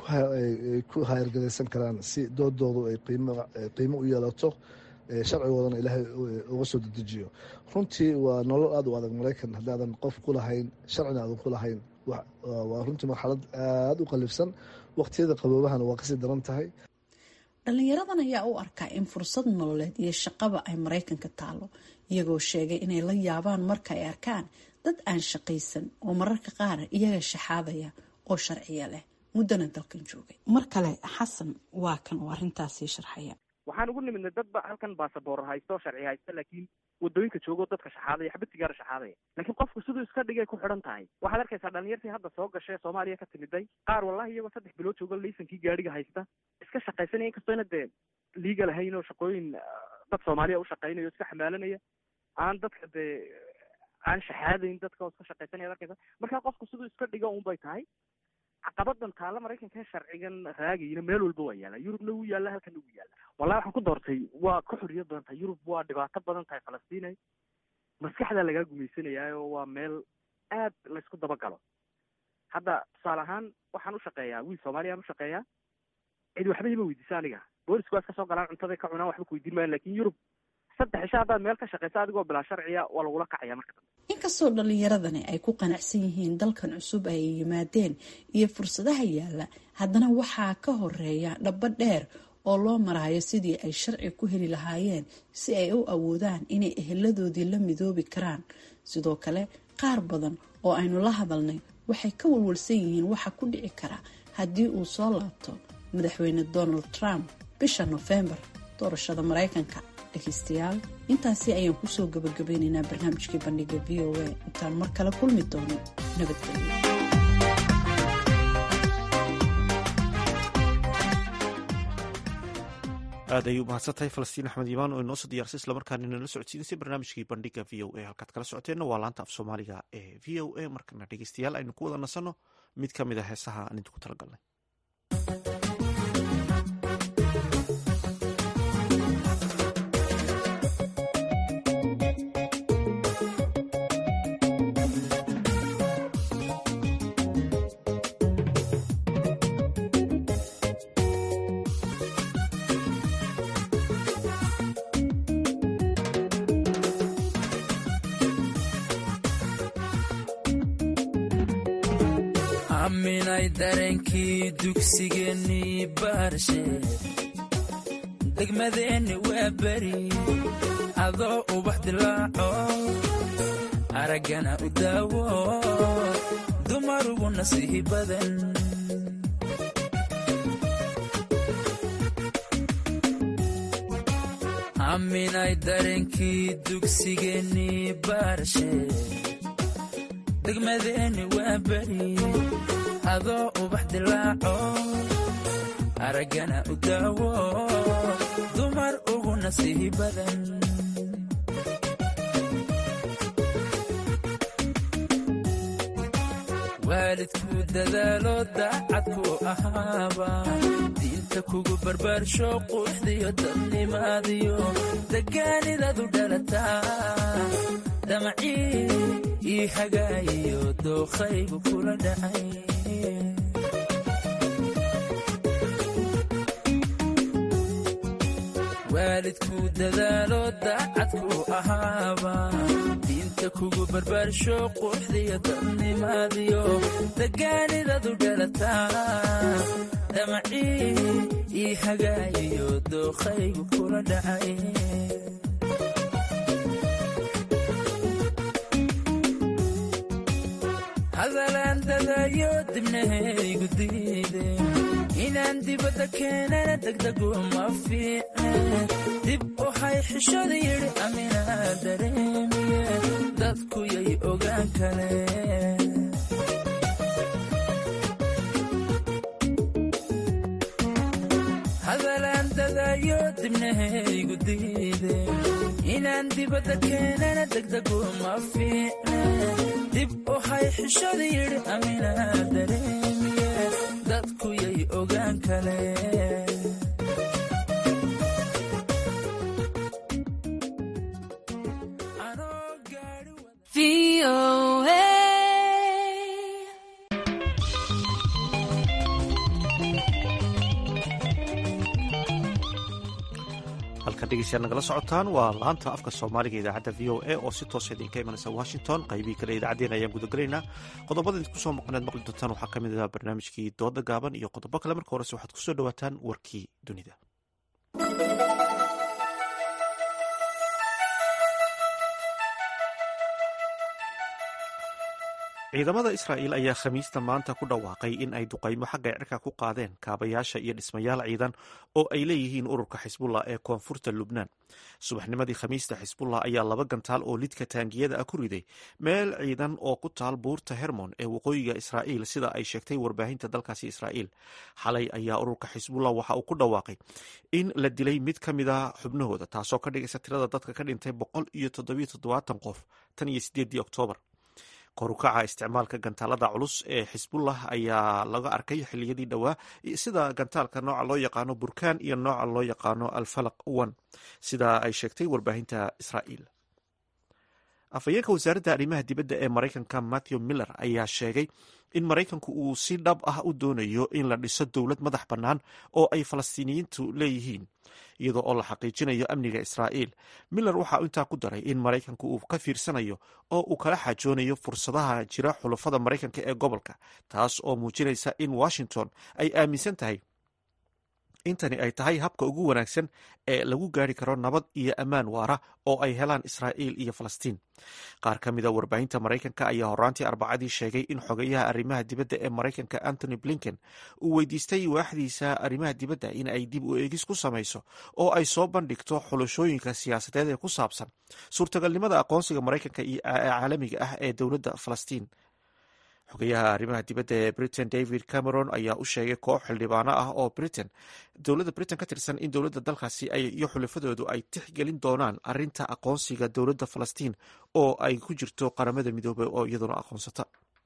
ku hayrgadaysan karaan si doodoodu ay qiimo u yeelato sharcigoodana ilaahay uga soo dedejiyo runtii waa nolol aada u adag maraykan haddaadan qof ku lahayn sharcina aadan ku lahayn waa runtii marxalad aada u qalifsan waqtiyada qaboobahana waa kasii daran tahay dhalinyaradan ayaa u arkaa in fursad nololeed iyo shaqaba ay maraykanka taalo iyagoo sheegay inay la yaabaan marka ay arkaan dad aan shaqaysan oo mararka qaar iyaga shaxaadaya oo sharciya leh muddana dalkan joogay mar kale xasan waa kan oo arrintaasii sharxaya waxaan ugu nimidnay dadba halkan basaboor haysto sharci haysta laakiin wadooyinka joogo dadka shaxaadaya xabad sigaara shaxaadaya laakiin qofku siduu iska dhigay ku xidhan tahay waxaad arkaysaa dhalinyartii hadda soo gashay soomaaliya ka timiday qaar wallahi iyagoo saddex bilood joogo laysankii gaadhiga haysta iska shaqaysanaya inkastoo ina dee liiga lahayn oo shaqooyin dad soomaaliya u shaqaynayo iska xamaalanaya aan dadka dee aan shaxaadayn dadka oo iska shaqaysanaya ad arkaysa marka qofku siduu iska dhigo un bay tahay caqabadan taalla maraykanka sharcigan raagayna meel walba waa yaalla yurubna wuu yaalla halkana wuu yaalla wallahi waxaan ku doortay waa ka xorriyad badan tahay yurub waa dhibaato badan tahay falastiinay maskaxdaa lagaa gumaysanayaa oo waa meel aad laysku dabagalo hadda tusaale ahaan waxaan u shaqeeyaa wiil soomaaliyaan u shaqeeyaa cid waxba ima weydiisa aniga boolisku waa iska soo galaan cuntaday ka cunaan waxba ku weydiin maayan lakin yurub saddex isha haddaad meel ka shaqeysa adigoo bilaa sharciya waa lagula kacaya marka dambe inkastoo dhalinyaradani ay ku qanacsan yihiin dalkan cusub ay yimaadeen iyo fursadaha yaalla haddana waxaa ka horeeya dhabo dheer oo loo maraayo sidii ay sharci ku heli lahaayeen si ay u awoodaan inay eheladoodii la midoobi karaan sidoo kale qaar badan oo aynu la hadalnay waxay ka walwalsan yihiin waxa ku dhici kara haddii uu soo laabto madaxweyne donald trump bisha nofembar doorashada maraykanka dhegeystayaal intaasi ayaan kusoo gabagabeynaynaa barnaamijkii bandhiga v o a intaan mar kale kulmi doono nabadgelyo aad ayuu mahadsantahay falastiin axmed imaan oo inoo soo diyaarsay islamarkaana inala socodsiinaysay barnaamijkii bandhiga v o a halkaad kala socoteenna waa laanta af soomaaliga ee v o a markana dhegeystayaal aynu ku wada nasanno mid ka mid a heesaha aan idinku talagalnay aminay dareenkii dugsigeennii baarshe degmadeenni waa beri adoo ubax dilaaco araggana u daawo dumarugu nasiihi badan aminay dareenkii dugsigeennii baarshe degmadeenni waa beri adoo ubax dilaaco araggana u daawo dumar ugu nasiihi badan waalidku dadaalo daacadku ahaaba diinta kugu barbaarsho quruxdiyo dadnimaadiyo degaanidadu dhalataa damacii ii hagaayiyo dookhaygu kula dhacay waalidku dadaalo daacadku ahaaba diinta kugu barbaarsho quruxdiyo dadnimaadiyo degaanidadu dhalataa damacii ii hagaayiyo dookhaygu kula dhacay hadalaan dadayo dibnahaygu diide inaan dibadda keenana degdegu ma fiicne dib u hay xishada yidhi aminaa dareemiye dadku yay ogaan kaleen hadalaan dadayo dibnahaygu diide inaan dibadda keenana degdegu ma fiicne dib u hay xishada yidhi aminaa dareemiye dadku yay ogaan kaleen dhegeystayaal nagala socotaan waa laanta afka soomaaliga idaacadda v o a oo si toosa idinka imanaysa washington qaybihii kale idaacaddeen ayaan gudagelaynaa qodobada idinku soo maqneed maqli doontaan waxaa ka mid ah barnaamijkii dooda gaaban iyo qodobo kale marka horese waxaad kusoo dhawaataan warkii dunida ciidamada israa'iil ayaa khamiista maanta ku dhawaaqay in ay duqaymo xagga cirka ku qaadeen kaabayaasha iyo dhismayaal ciidan oo ay leeyihiin ururka xisbullah ee koonfurta lubnaan subaxnimadii khamiista xisbullah ayaa laba gantaal oo lidka taangiyada ah ku riday meel ciidan oo ku taal buurta hermon ee waqooyiga israa'iil sida ay sheegtay warbaahinta dalkaasi israa'iil xalay ayaa ururka xisbullah waxa uu ku dhawaaqay in la dilay mid ka mid a xubnahooda taasoo ka dhigaysa tirada dadka ka dhintay boqol iyo toddobiyo toddobaatan qof tan iyo sideedii oktoobar korukaca isticmaalka gantaalada culus ee xisbullah ayaa laga arkay xiliyadii dhowaa sida gantaalka nooca loo yaqaano burkaan iyo nooca loo yaqaano alfalaq one sida ay sheegtay warbaahinta israa'iil afhayeenka wasaaradda arrimaha dibadda ee maraykanka matthew miller ayaa sheegay in maraykanku uu si dhab ah u doonayo in la dhiso dowlad madax bannaan oo ay falastiiniyiintu leeyihiin iyadoo oo la xaqiijinayo amniga israa'iil miller waxaa intaa ku daray in maraykanku uu ka fiirsanayo oo uu kala xaajoonayo fursadaha jira xulafada maraykanka ee gobolka taas oo muujinaysa in washington ay aaminsan tahay intani ay tahay habka ugu wanaagsan ee lagu gaari karo nabad iyo ammaan waara oo ay helaan israa'iil iyo falastiin qaar ka mida warbaahinta maraykanka ayaa horaantii arbacadii sheegay in xogayaha arrimaha dibadda ee maraykanka antony blinken uu weydiistay waaxdiisa arrimaha dibadda in ay dib u eegis ku samayso oo ay soo bandhigto xulashooyinka siyaasadeed ee ku saabsan suurtagalnimada aqoonsiga maraykanka iyo caalamiga ah ee dowladda falastiin xogayaha arrimaha dibadda ee britain david cameron ayaa u sheegay koox xildhibaano ah oo britain dowladda britain ka tirsan in dowladda dalkaasi iyo xulafadoodu ay tixgelin doonaan arinta aqoonsiga dowladda falastiin oo ay ku jirto qaramada midoobay oo iyaduna aqoonsata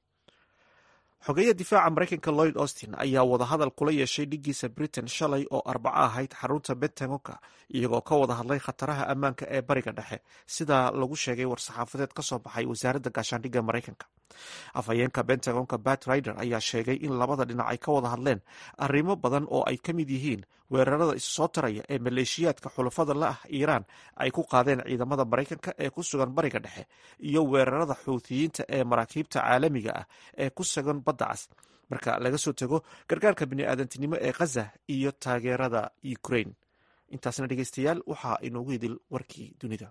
xogeeya difaaca maraykanka lloyd austin ayaa wadahadal kula yeeshay dhigiisa britain shalay oo arbaco ahayd xarunta bentagonka iyagoo ka wada hadlay khataraha ammaanka ee bariga dhexe sida lagu sheegay war-saxaafadeed ka soo baxay wasaaradda gaashaandhigga maraykanka afhayeenka bentagonka bat rider ayaa sheegay in labada dhinac ay ka wada hadleen arrimo badan oo ay ka mid yihiin weerarada isu soo taraya ee maleeshiyaadka xulafada la ah iiraan ay ku qaadeen ciidamada maraykanka ee ku sugan bariga dhexe iyo weerarada xuuthiyiinta ee maraakiibta caalamiga ah ee ku sugan badda cas marka laga soo tago gargaarka bini'aadantinimo ee khaza iyo taageerada ukraine intaasna dhegeystayaal waxaa inoogu idil warkii dunida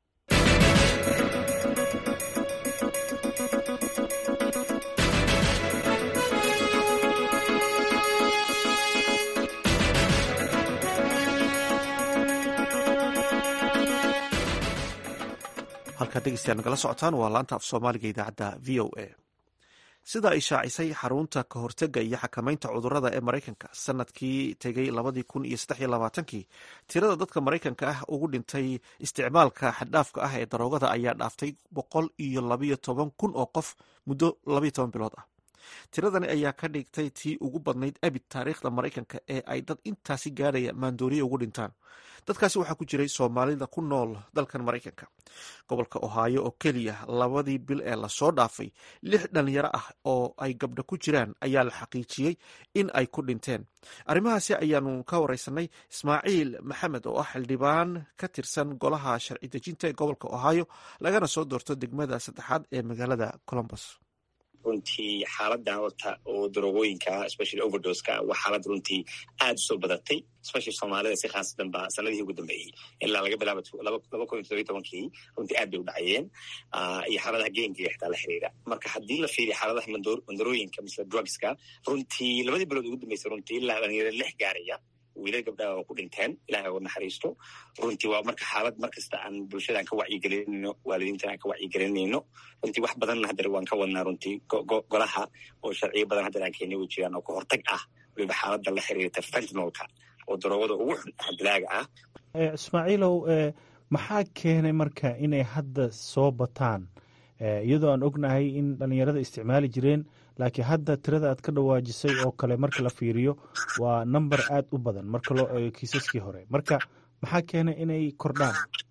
halkaad dhegeystayaal nagala socotaan waa laanta af soomaaliga idaacadda v o a sida ay shaacisay xarunta ka hortega iyo xakamaynta cudurada ee maraykanka sanadkii tegay labadii kun iyo saddex iyo labaatankii tirada dadka maraykanka ah ugu dhintay isticmaalka xaddhaafka ah ee daroogada ayaa dhaaftay boqol iyo labayo toban kun oo qof muddo labayo toban bilood ah tiradani ayaa ka dhigtay tii ugu badnayd abid taariikhda maraykanka ee ay dad intaasi gaadhaya maandooriye ugu dhintaan dadkaasi waxaa ku jiray soomaalida ku nool dalkan maraykanka gobolka ohaayo oo keliya labadii bil ee lasoo dhaafay lix dhalinyaro ah oo ay gabdho ku jiraan ayaa la xaqiijiyey in ay ku dhinteen arrimahaasi ayaanu ka wareysanay ismaaciil maxamed oo ah xildhibaan ka tirsan golaha sharci dejinta ee gobolka ohaayo lagana soo doorto degmada saddexaad ee magaalada colombos runtii xaaladan horta oo darogooyinka especially overdoska waa xaalad runtii aada usoo badatay especially soomaalida si khaasatan ba sanadihii ugu dambeeyey ilaa laga bilaaba laba kun iyo todobiy tobankii runtii aad bay u dhacayeen iyo xaaladaha geenkiga xitaa la xiriira marka haddii la fiiriyo xaaladaha mandarooyinka misle drugska runtii labadii bilood ugu dambeysay runtii ilaa dhalinyaro lix gaaraya wiilal gabdhaha oo ku dhinteen ilahay oo naxariisto runtii waa marka xaalad markasta aan bulshada aan ka wacyigelinayno waalidiintan aan ka wacyigelinayno runtii wax badanna haddana waan ka wadnaa runtii golaha oo sharciyo badan haddana aan keenay way jiraan oo ka hortag ah waliba xaaladda la xiriirta fentinolka oo daroogada ugu xun dilaaga ah ismaaciilow maxaa keenay marka inay hadda soo bataan iyadoo aan ognahay in dhalinyarada isticmaali jireen laakiin hadda tirada aad ka dhawaajisay oo kale marka la fiiriyo waa number aad u badan marka loo eego kiisaskii hore marka maxaa keenay inay kordhaan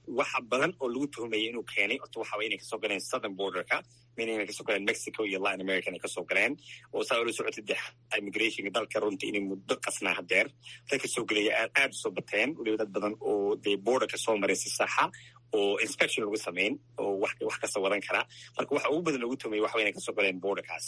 waxa badan oo lagu tuhmayay inuu keenay horta waxa inay kasoo galeen southern borderka min inay kasoo galeen mexico iyo latin america inay kasoo galeen oo saa ula socotay de immigrationka dalka runtii inay muddo qasnaa hadeer dadka soo gelaya aad usoo bateen weliba dad badan oo dee borderka soo maray si saxa oo inspection lagu samayn oo wax kasta wadan karaa marka waxa ugu badan lagu tuhmayay waxa inay kasoo galeen borderkaas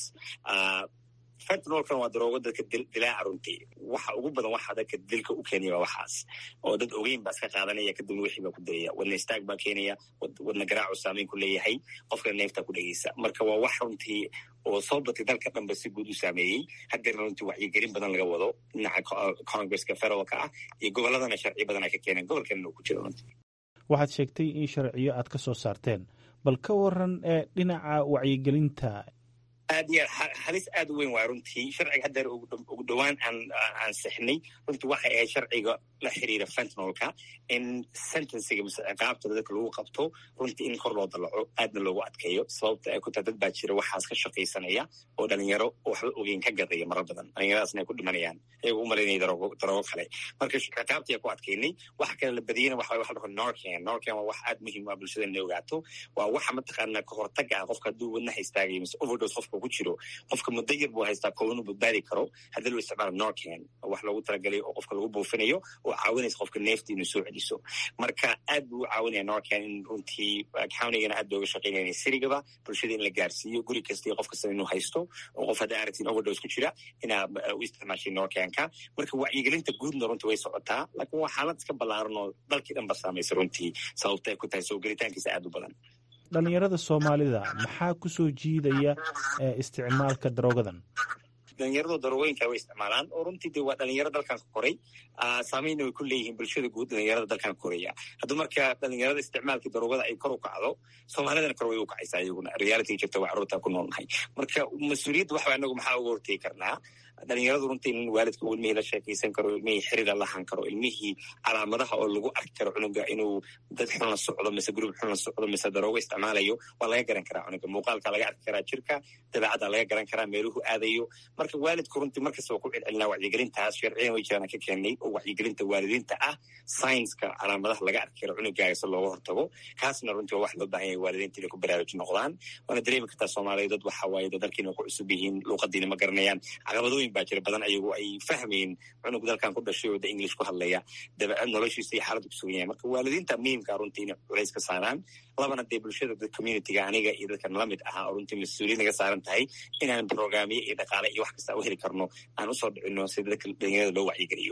fentanolkan waa daroogo dadka dilaaca runtii waxa ugu badan waxa dadka dilka u keenaya waa waxaas oo dad ogeyn baa iska qaadanaya kadibna wixii baa ku dilaya wadna istaag baa keenaya wadna garaacu saameyn ku leeyahay qofkana neeftaa ku dhegeysa marka waa wax runtii oo soo batay dalka dhanba si guud u saameeyey hadeerna runtii wacyigelin badan laga wado dhinaca congresska federaalka ah iyo gobolladana sharci badan ay ka keeneen gobolkanna uu ku jiro runtii waxaad sheegtay in sharciyo aad ka soo saarteen bal ka waran ee dhinaca wacyigelinta aad iyo aad halis aad u weyn waay runtii sharciga haddeer ugu dhowaan aan aan sixnay runtii waxay ahayd sharciga la xiriira fentanolka in sentenciga mise ciqaabta dadka lagu qabto runtii in kor loo dalaco aadna loogu adkeeyo sababta ay ku tahay dad baa jira waxaas ka shaqaysanaya oo dhalinyaro waxba ogeyn ka gadaya marar badan dhalinyaradaasna ay ku dhimanayaan iyagoo u malaynaya daroogo daroogo kale marka ciqaabtii aan ku adkeynay waxa kale la badiyeyna waxa waxa dhaho norcan norcan waa wax aad muhiim ah bulshada inay ogaato waa waxa mataqaana ka hortaga ah qofka hadduu wadnaha istaagayo mise overdose qofka ku jiro qofka muddo yar buu haystaa koonu badbaadi karo haddii loo isticmaalo norcan wax loogu talagalay oo qofka lagu buufinayo oo caawinaysa qofka neefta inuu soo celiso marka aad buu u caawinaya norcan in runtii countigana aad looga shaqeynaya sirigaba bulshada in la gaarsiiyo guri kasta iyo qof kasta inuu haysto oo qof hadda aragtiin overdose ku jira inaa u isticmaashay norcanka marka wacyigelinta guudna runtii way socotaa laakiin waa xaalad iska ballaaran oo dalkii dhan ba saamaysa runtii sababta ay ku tahay soo gelitaankiisa aad u badan dhalinyarada soomaalida maxaa ku soo jiidaya isticmaalka daroogadan dhalinyaradu daroogoyinka way isticmaalaan oo runtii de waa dhalinyaro dalkan ka koray saameynna way ku leeyihiin bulshada guud dhalinyarada dalkan ka koraya hadduu marka dhalinyarada isticmaalkii daroogada ay kor u kacdo soomaalidana kor way u kacaysaa iyaguna reality jirta waa carruurta ku noolnahay marka mas-uuliyadda waxa anagu maxaa uga hortegi karnaa dhalinyaradu runtii in waalidka uu ilmihii la sheekaysan karo ilmihii xiriira lahan karo ilmihii calaamadaha oo lagu arki karo cunuga inuu dad xun la socdo mise gruub xun la socdo mise daroogo isticmaalayo waa laga garan karaa cunuga muuqaalka laga arki karaa jirka dabeecadda laga garan karaa meeluhu aadayo marka waalidku runtii markasta waa ku celcelinaa wacyigelintaas sharciyan way jiraan ka keenay oo wacyigelinta waalidiinta ah saynska calaamadaha laga arki karo cunugaaga si looga hortago kaasna runtii waa wax loo baahan yahay waalidiinta inay ku baraaruji noqdaan waana dareemi kartaa soomaaliya dad waxa waaye dad dalkiina ku cusub yihiin luuqadiina ma garanayaan caqabadooyin baa jira badan ayagu ay fahmayeen cunug dalkan ku dhashay oo da english ku hadlaya dabeecad noloshiisa iyo xaaladdu kusugan yahay marka waalidiinta muhiimkaa runtii inay culays ka saaraan labana dee bulshada dad communityga aniga iyo dadkan la mid ahaa oo runtii mas-uuliyad naga saaran tahay inaan brograamyo iyo dhaqaale iyo wax kasta u heli karno aan usoo dhicino si dadka dhalinyarada loo wacyigeliyo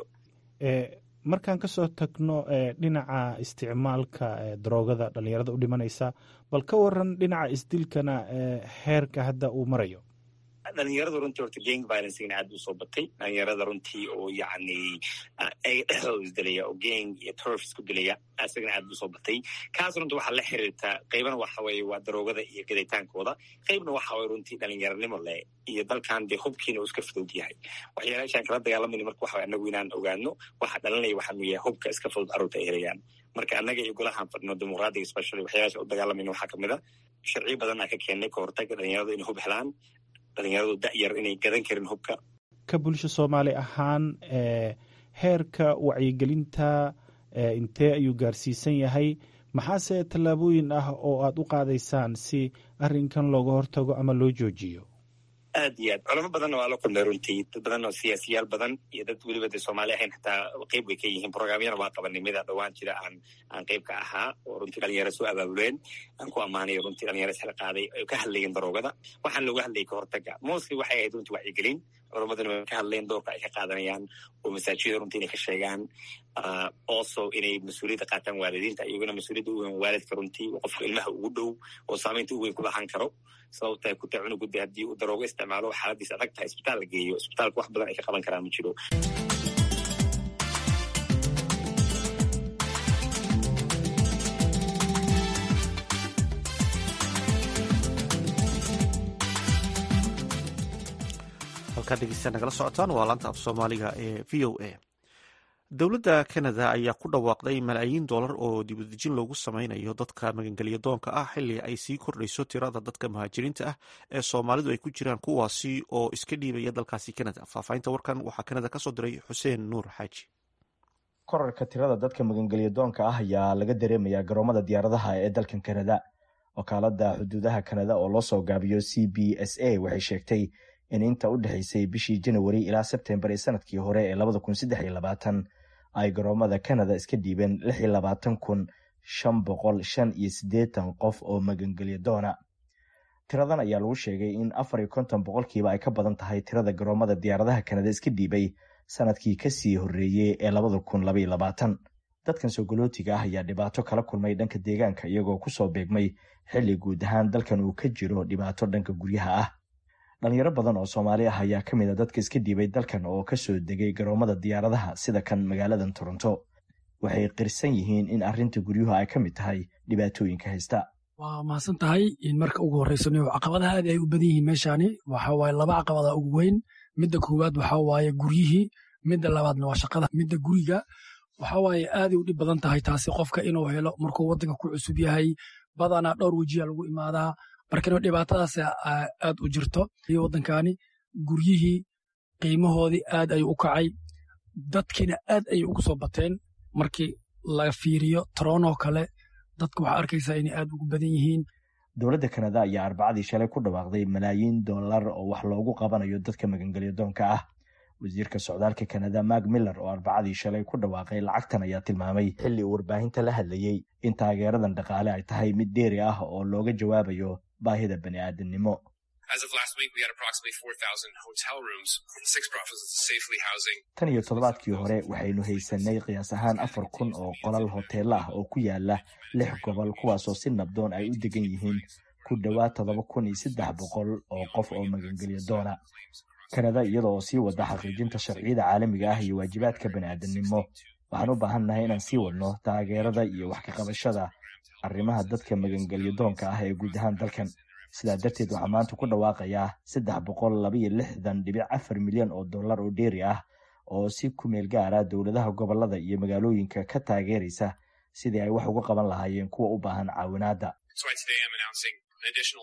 markaan kasoo tagno dhinaca isticmaalka daroogada dhalinyarada u dhimanaysa bal ka waran dhinaca isdilkana heerka hadda uu marayo dhalinyarada runtii horta gang violencegana aad buu soo batay dhalinyarada runtii oo yacni ay dhexdooda isdilaya oo gang iyo turf isku dilaya isagana aad buu soo batay kaas runtii waxaa la xiriirtaa qaybana waxa weeye waa daroogada iyo gaditaankooda qaybna waxa weye runtii dhalinyaranimo leh iyo dalkan dee hubkiina uu iska fudud yahay waxyaalaashaan kala dagaalamayna marka waxa anagu inaan ogaano waxa dhalinaya waxaanu yahay hubka iska fudud carruurta ay helayaan marka annaga iyo golahaan fadhino dimuqraadiga specially waxyaalaasha u dagaalamayna waxaa kamid a sharciyo badan aan ka keennay ka hortaga dhalinyaradu inay hub helaan dhalinyaradu da'yar inay gadan karin hubka ka bulsho soomaali ahaan heerka wacyigelinta intee ayuu gaarsiisan yahay maxaase tallaabooyin ah oo aad u qaadaysaan si arrinkan looga hortago ama loo joojiyo aad iyo aad culamo badanna waa la kulmay runtii dad badan oo siyaasiyaal badan iyo dad weliba de soomaali ahayn xataa qeyb way ka yihiin programyana waa qabanimada dhowaan jira aan aan qeyb ka ahaa oo runtii dhalinyaro soo abaabuleen aan ku ammaanayo runtii dhalinyaro isxil qaaday ay ka hadlayeen daroogada waxaan looga hadlayay ka hortaga mostly waxay ahayd runtii wacyigelin culamaduna way ka hadleen doorka ay ka qaadanayaan oo masaajida runtii inay ka sheegaan also inay mas-uuliyadda qaataan waalidiinta iyaguna mas-uuliyadda u weyn waalidka runtii qofka ilmaha ugu dhow oo saamaynta u weyn ku lahan karo sababta ay ku tahay cunugudde haddii uu daroogo isticmaalo xaaladiis adag tahay isbitaal la geeyo isbitaalka wax badan ay ka qaban karaan ma jiro halkaad dhegeysta nagala socotaan waa laanta af soomaaliga ee v o a dowladda canada ayaa ku dhawaaqday malaayiin dollar oo dibudejin loogu sameynayo dadka magangelya doonka ah xilli ay sii kordhayso tirada dadka muhaajiriinta ah ee soomaalidu ay ku jiraan kuwaasi oo iska dhiibaya dalkaasi canada faahfaahinta warkan waxaa canada kasoo diray xuseen nuur xaaji korarka tirada dadka magangelya doonka ah ayaa laga dareemayaa garoomada diyaaradaha ee dalkan kanada wakaalada xuduudaha kanada oo loo soo gaabiyo c b s a waxay sheegtay in inta u dhexaysay bishii janawari ilaa sebtembar ee sanadkii hore ee labada kun saddex iyo labaatan ay garoomada kanada iska dhiibeen lix iyo labaatan kun shan boqol shan iyo siddeetan qof oo magangelya doona tiradan ayaa lagu sheegay in afar iyo konton boqolkiiba ay ka badan tahay tirada garoomada diyaaradaha kanada iska dhiibay sanadkii kasii horreeyey ee labada kun labaiyo labaatan dadkan soogolootiga ah ayaa dhibaato kala kulmay dhanka deegaanka iyagoo kusoo beegmay xilli guud ahaan dalkan uu ka jiro dhibaato dhanka guryaha ah dhalinyaro badan oo soomaali ah ayaa ka mid a dadka iska dhiibay dalkan oo kasoo degay garoomada diyaaradaha sida kan magaaladan toronto waxay qirsan yihiin in arrinta guryuhu ay ka mid tahay dhibaatooyinka haysta waa mahadsan tahay marka ugu horreysano caqabadaha aad ay u badan yihiin meeshaani waxa waaye laba caqabada ugu weyn midda koowaad waxa waaye guryihii midda labaadna waa shaqada midda guriga waxa waaye aaday u dhib badan tahay taasi qofka inuu helo markuu waddanka ku cusub yahay badanaa dhowr wejiya lagu imaadaa markana dhibaatadaas aad u jirto iyo waddankani guryihii qiimahoodii aad ayuu u kacay dadkiina aad ayay ugu soo bateen markii laga fiiriyo taroonoo kale dadka waxaa arkaysaa inay aad ugu badan yihiin dowladda kanada ayaa arbacadii shalay ku dhawaaqday malaayiin dollar oo wax loogu qabanayo dadka magangelya doonka ah wasiirka socdaalka kanada mark miller oo arbacadii shalay ku dhawaaqay lacagtan ayaa tilmaamay xilli uu warbaahinta la hadlayey in taageeradan dhaqaale ay tahay mid dheeri ah oo looga jawaabayo baahida bani aadamnimo tan iyo toddobaadkii hore waxaynu haysanay qiyaas ahaan afar kun oo qolal hoteelo ah oo ku yaala lix gobol kuwaasoo si nabdoon ay u degan yihiin ku dhowaad toddoba kun iyo saddex boqol oo qof oo magangelya doona kanada iyada oo sii wada xaqiijinta sharciyada caalamiga ah iyo waajibaadka bani aadamnimo waxaan u baahannahay inaan sii wadno taageerada iyo wax ka qabashada arrimaha dadka magangelya doonka ah ee guud ahaan dalkan sidaa darteed waxaa maanta ku dhawaaqayaa saddex boqol labaiyo lixdan dhibic afar milyan oo dollar oo dheeri ah oo si ku meel gaara dowladaha gobolada iyo magaalooyinka ka taageeraysa sidii ay wax uga qaban lahaayeen kuwa u baahan caawinaadda an additional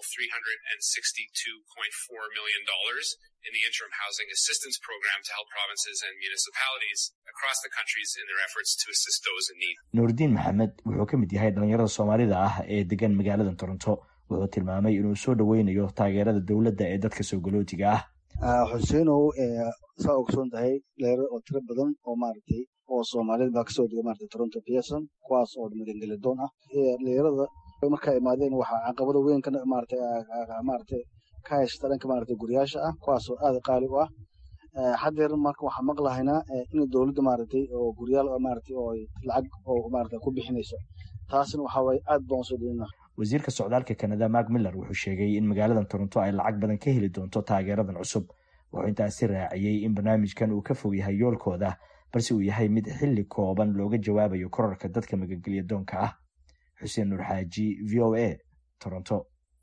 $362.4 million in the interim housing assistance program to help provinces and municipalities across the countries in their efforts to assist those in need. nuurdiin maxamed wuxuu ka mid yahay dhalinyarada soomaalida ah ee degan magaalada toronto wuxuu tilmaamay inuu soo dhoweynayo taageerada dowladda ee dadka soogolootiga ah xuseenow saa ogsoon tahay dhalinyaro oo tiro badan oo maaragtay oo soomaaliyad baa kasoo dega maaragtay toronto pearson kuwaas oo magangelidoon ah dhalinyarada markaa imaadeen waxaa caqabada weyn ka maaragtay maaragtay ka haysta dhanka maaragtay guryaasha ah kuwaasoo aad qaali u ah haddeer marka waxaan maqlahaynaa in dowladda maaragtay oo guryaal maaragtay oo lacag oo maaragtay ku bixinayso taasina waxaa waaye aad baan usoo dhaweyna wasiirka socdaalka kanada mark miller wuxuu sheegay in magaaladan toronto ay lacag badan ka heli doonto taageeradan cusub wuxuu intaasi raaciyey in barnaamijkan uu ka fog yahay yoolkooda balse uu yahay mid xilli kooban looga jawaabayo korarka dadka magangelya doonka ah xuseen nuur xaaji v o a toronto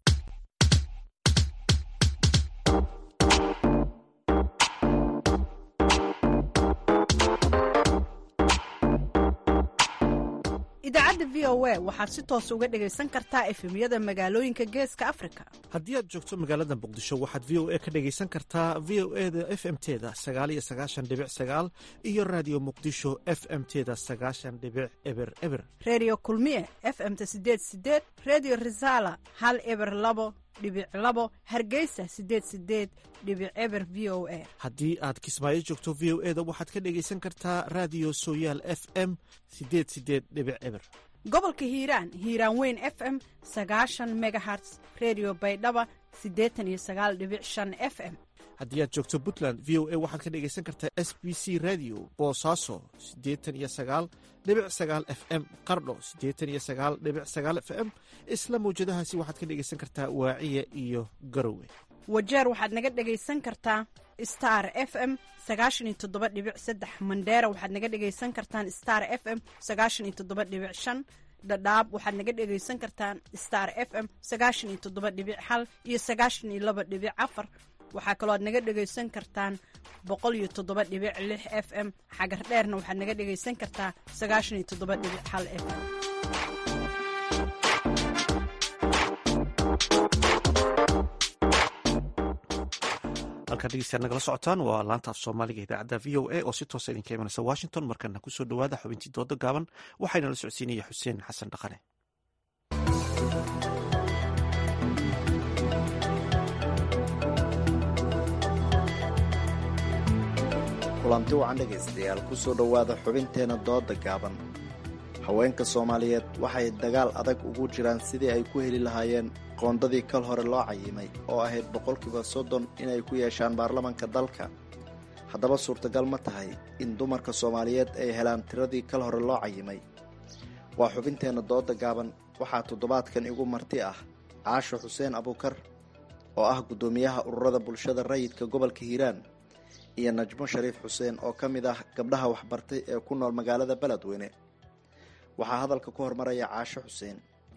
idaacadda v o a waxaad si toos uga dhegaysan kartaa efemyada magaalooyinka geeska afrika haddii aad joogto magaalada muqdisho waxaad v o a ka dhegaysan kartaa v o e da f m teda sagaaliyo sagaashan dhibic sagaal iyo raadiyo muqdisho f m teda sagaashan dhibic eber eber redio kulmiye f m-ta sideed sideed redio resala hal eber labo dhibic labo hargeysa sideed sideed dhibic eber v o a haddii aad kismaayo joogto v o e da waxaad ka dhegaysan kartaa raadiyo sooyaal f m sideed sideed dhibic eber gobolka hiiraan hiiraan weyn f m sagaashan megaherts redio baydhaba siddeetan iyo sagaal dhibic shan f m haddii aad joogto puntland v o a waxaad ka dhegaysan kartaa s b c radio boosaaso siddeetan iyo sagaal dhibic sagaal f m qardho siddeetan iyo sagaal dhibic sagaal f m isla mawjadahaasi waxaad ka dhegaysan kartaa waaciya iyo garowe wajeer waxaad naga dhegaysan kartaa star f m sagaashan iyo toddoba dhibic saddex mandheera waxaad naga dhegaysan kartaan star f m sagaashan iyo toddoba dhibic shan dhadhaab waxaad naga dhegaysan kartaan star f m sagaashan iyo toddoba dhibic hal iyo sagaashan iyo laba dhibic afar waxaa kaloo aad naga dhegaysan kartaan boqol iyo toddoba dhibic lix f m xagar dheerna waxaad naga dhegaysan kartaa sagaashan iyo toddoba dhibic hal f m halkaad halkaad dhegeystayaal nagala socotaan waa laanta af soomaaliga idaacadda v o a oo si toosa idinka imanaysa washington markana kusoo dhowaada xubintii dooda gaaban waxayna la socodsiinaya xuseen xasan dhaqane kulanti wacan dhegaystayaal kusoo dhowaada xubinteena dooda gaaban haweenka soomaaliyeed waxay dagaal adag ugu jiraan sidii ay ku heli lahaayeen qoondadii kal hore loo cayimay oo ahayd boqolkiiba soddon inay ku yeeshaan baarlamanka dalka haddaba suurtagal ma tahay in dumarka soomaaliyeed ay helaan tiradii kal hore loo cayimay waa xubinteenna dooda gaaban waxaa toddobaadkan igu marti ah caasho xuseen abuukar oo ah guddoomiyaha ururada bulshada rayidka gobolka hiiraan iyo najmo shariif xuseen oo ka mid ah gabdhaha waxbartay ee ku nool magaalada beledweyne waxaa hadalka ku hormaraya caasho xuseen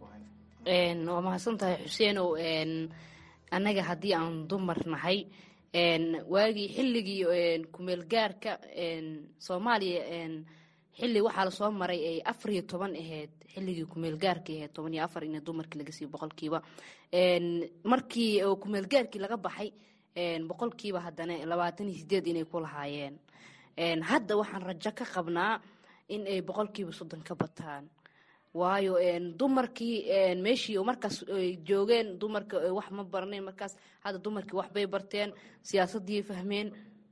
waa mahadsan tahay xuseenow annaga haddii aan dumar nahay waagii xilligii kumeelgaarka soomaaliya xilli waxaa lasoo maray ay afar iyo toban ahayd xilligii kumeelgaarka ahayd toban iyo afar in dumarkii laga siiyo boqolkiiba markii kumeelgaarkii laga baxay boqolkiiba haddana labaatan iyo sideed inay ku lahaayeen hadda waxaan rajo ka qabnaa in ay boqolkiiba soddon ka bataan waayo dumarkii meeshii markaas ay joogeen dumarka wax ma barnayn markaas hadda dumarkii waxbay barteen siyaasadii fahmeen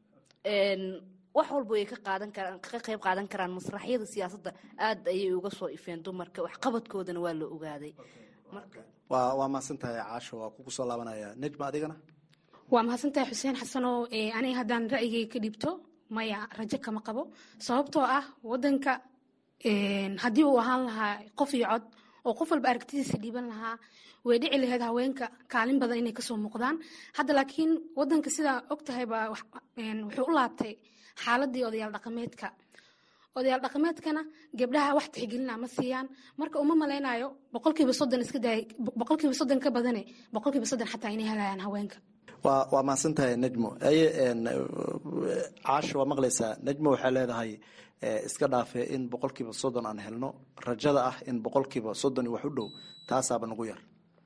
wax walba ay ka qaadan karaan ka qayb qaadan karaan masraxyada siyaasadda aad ayay uga soo ifeen dumarka waxqabadkoodana waa la ogaaday waa waa mahadsan tahay caasho waa kugu soo laabanaya nejma adigana waa mahadsantahay xuseen xasanow aniga haddaan ra'yigay ka dhibto maya rajo kama qabo sababtoo ah wadanka haddii uu ahaan lahaa qof iyo cod oo qof walba aragtidiisa dhiiban lahaa way dhici lahayd haweenka kaalin badan inay kasoo muuqdaan hadda laakiin wadanka sidaa og tahayba wuxuu u laabtay xaaladii odayaal dhaqameedka odayaal dhaqameedkana gabdhaha wax tixgelina ma siiyaan marka uma malaynayo boqolkiiba soddon iska daay boqolkiiba soddon ka badane boqolkiiba soddon xataa inay helayaan haweenka waa waa mahadsan tahay nejmo aye caasho waa maqlaysaa nejmo waxay leedahay iska dhaafe in boqolkiiba soddon aan helno rajada ah in boqolkiiba soddon wax u dhow taasaaba nagu yar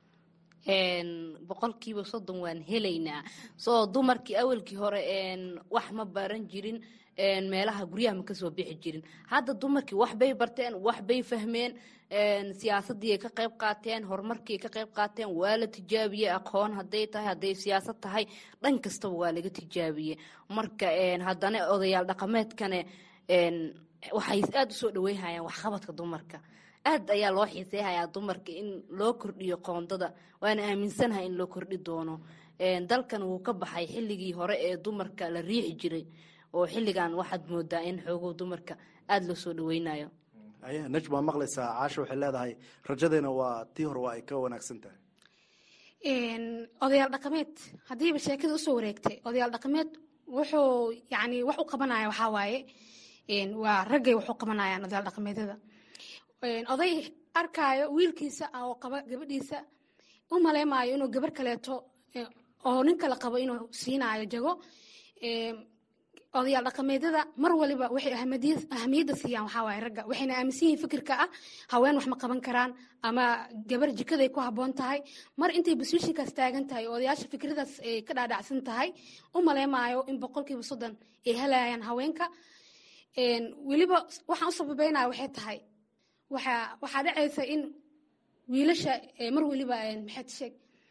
boqolkiiba soddon waan helaynaa soo dumarkii awalkii hore wax ma baran jirin meelaha guryaha ma kasoo bixi jirin hadda dumarkii waxbay barteen waxbay fahmeen siyaasadii ay ka qayb qaateen horumarkii ay ka qayb qaateen waa la tijaabiyey aqoon hadday tahay hadday siyaasad tahay dhan kastaba waa laga tijaabiyey marka haddana odayaal dhaqameedkane waxay aada usoo dhaweynhayaan waxqabadka dumarka aad ayaa loo xiiseyhayaa dumarka in loo kordhiyo qoondada waana aaminsanahay in loo kordhi doono dalkan wuu ka baxay xilligii hore ee dumarka la riixi jiray oo xilligan waxaad moodaa in xoogow dumarka aada loo soo dhaweynayo aye nejm waa maqlaysaa caasho waxay leedahay rajadeena waa tii hore waa ay ka wanaagsan tahay odayaal dhaqameed haddiiba sheekada usoo wareegtay odayaal dhaqameed wuxuu yani wax u qabanaya waxaa waaye waa raggay wax u qabanayaan odayaal dhaqameedyada oday arkaayo wiilkiisa oo qaba gabadhiisa u maleymaayo inuu gabar kaleeto oo nin kale qabo inuu siinaayo jago odayaal dhaqameedyada mar waliba waxay ahamiyadda siiyaan waxaa waaye ragga waxayna aaminsan yihiin fikirka ah haween wax ma qaban karaan ama gabar jikaday ku habboon tahay mar intay basuushinkaas taagan tahay oo odayaasha fikradaas ay ka dhaadhacsan tahay u maleymaayo in boqolkiiba soddon ay helayaan haweenka weliba waxaan u sababeynaya waxay tahay waxaa waxaa dhacaysa in wiilasha mar weliba maxaad sheeg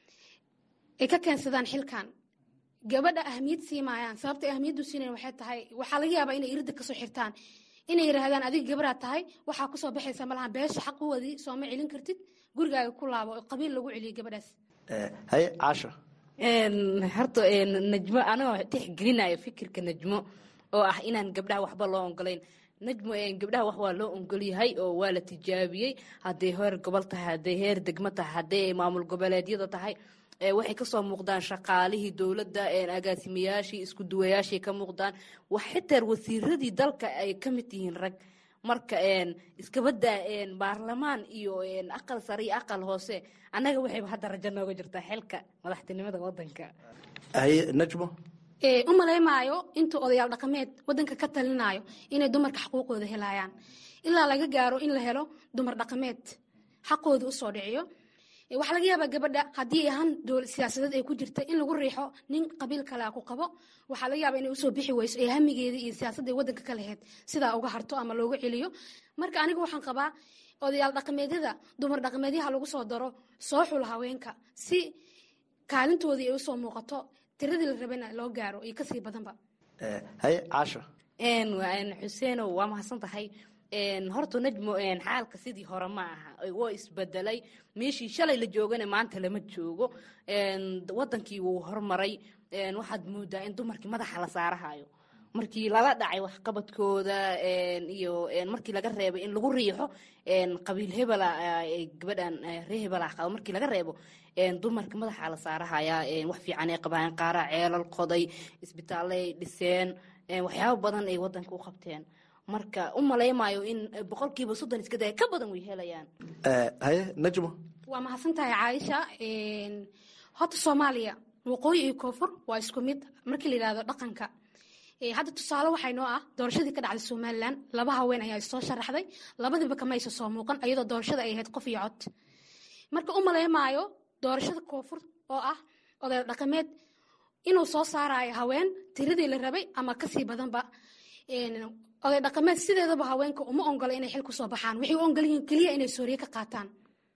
ay ka keensadaan xilkan gabadha ahmiyad siimaayaan sababta ahmiyaddu siinayn waxay tahay waxaa laga yaabaa inay irida kasoo xirtaan inay yidhaahdaan adiga gabaraad tahay waxaa kusoo baxaysa malaha beesha xaq u wadi sooma celin kartid gurigaaga ku laabo oo qabiil lagu celiyo gabadhaas haye caasha horta najmo anagoo tixgelinayo fikirka najmo oo ah inaan gabdhaha waxba loo ogolayn najmo gabdhaha wax waa loo ogolyahay oo waa la tijaabiyey hadday heer gobol tahay hadday heer degmo tahay hadday maamul goboleedyada tahay waxay kasoo muuqdaan shaqaalihii dowladda agaasimayaashii isku duwayaashii ka muuqdaan wax xitaa wasiiradii dalka ay ka mid yihiin rag marka iskabadaa baarlamaan iyo aqal sare iyo aqal hoose annaga waxayba hadda rajo nooga jirtaa xilka madaxtinimada wadanka haye najmo u maleymaayo intuu odayaal dhaqameed wadanka ka talinayo inay dumarka xaquuqooda helayaan ilaa laga gaaro in la helo dumar dhaqameed xaqooda usoo dhiciyo waxaa laga yaabaa gabadha haddii ahaan dowl siyaasadeed ay ku jirta in lagu riixo nin qabiil kale ku qabo waxaa laga yaabaa inay usoo bixi weyso ee hamigeedii iyo siyaasadda waddanka ka laheyd sidaa uga harto ama looga celiyo marka aniga waxaan qabaa odayaal dhaqameedyada dumar dhaqameedyaha lagu soo daro soo xula haweenka si kaalintoodii ay usoo muuqato tiradii la rabana loo gaaro iyo kasii badanba haye caasho xuseenow waa mahadsan tahay horta najmo xaalka sidii hore ma aha waa isbedelay meeshii shalay la joogana maanta lama joogo wadankii wuu hormaray waxaad moodaa in dumarkii madaxa la saarahayo markii lala dhacay waxqabadkooda iyo markii laga reebay in lagu riixo qabiil hebela gabadhan ree hebela qabo markii laga reebo dumarka madaxa la saarahaya wax fiican ay qabaan qaara ceelal qoday isbitaallay dhiseen waxyaabo badan ay wadanka u qabteen marka u malaymayo in boqolkiiba soddon iska daya ka badan way helayaan haye najmo waa mahadsan tahay caaisha horta soomaaliya waqooyi iyo koonfur waa isku mid markii la yidhahdo dhaqanka hadda tusaale waxay noo ah doorashadii ka dhacday somalilan laba haween ayaa soo sharaxday labadiiba kama aysa soo muuqan iyadoo doorashada ay ahayd qof iyo cod marka u maleymaayo doorashada koonfur oo ah oday dhaqameed inuu soo saarayo haween tiradii la rabay ama kasii badanba oday dhaqameed sideedaba haweenka uma ongola inay xil kusoo baxaan waxay u ongol yihiin keliya inay sooriye ka qaataan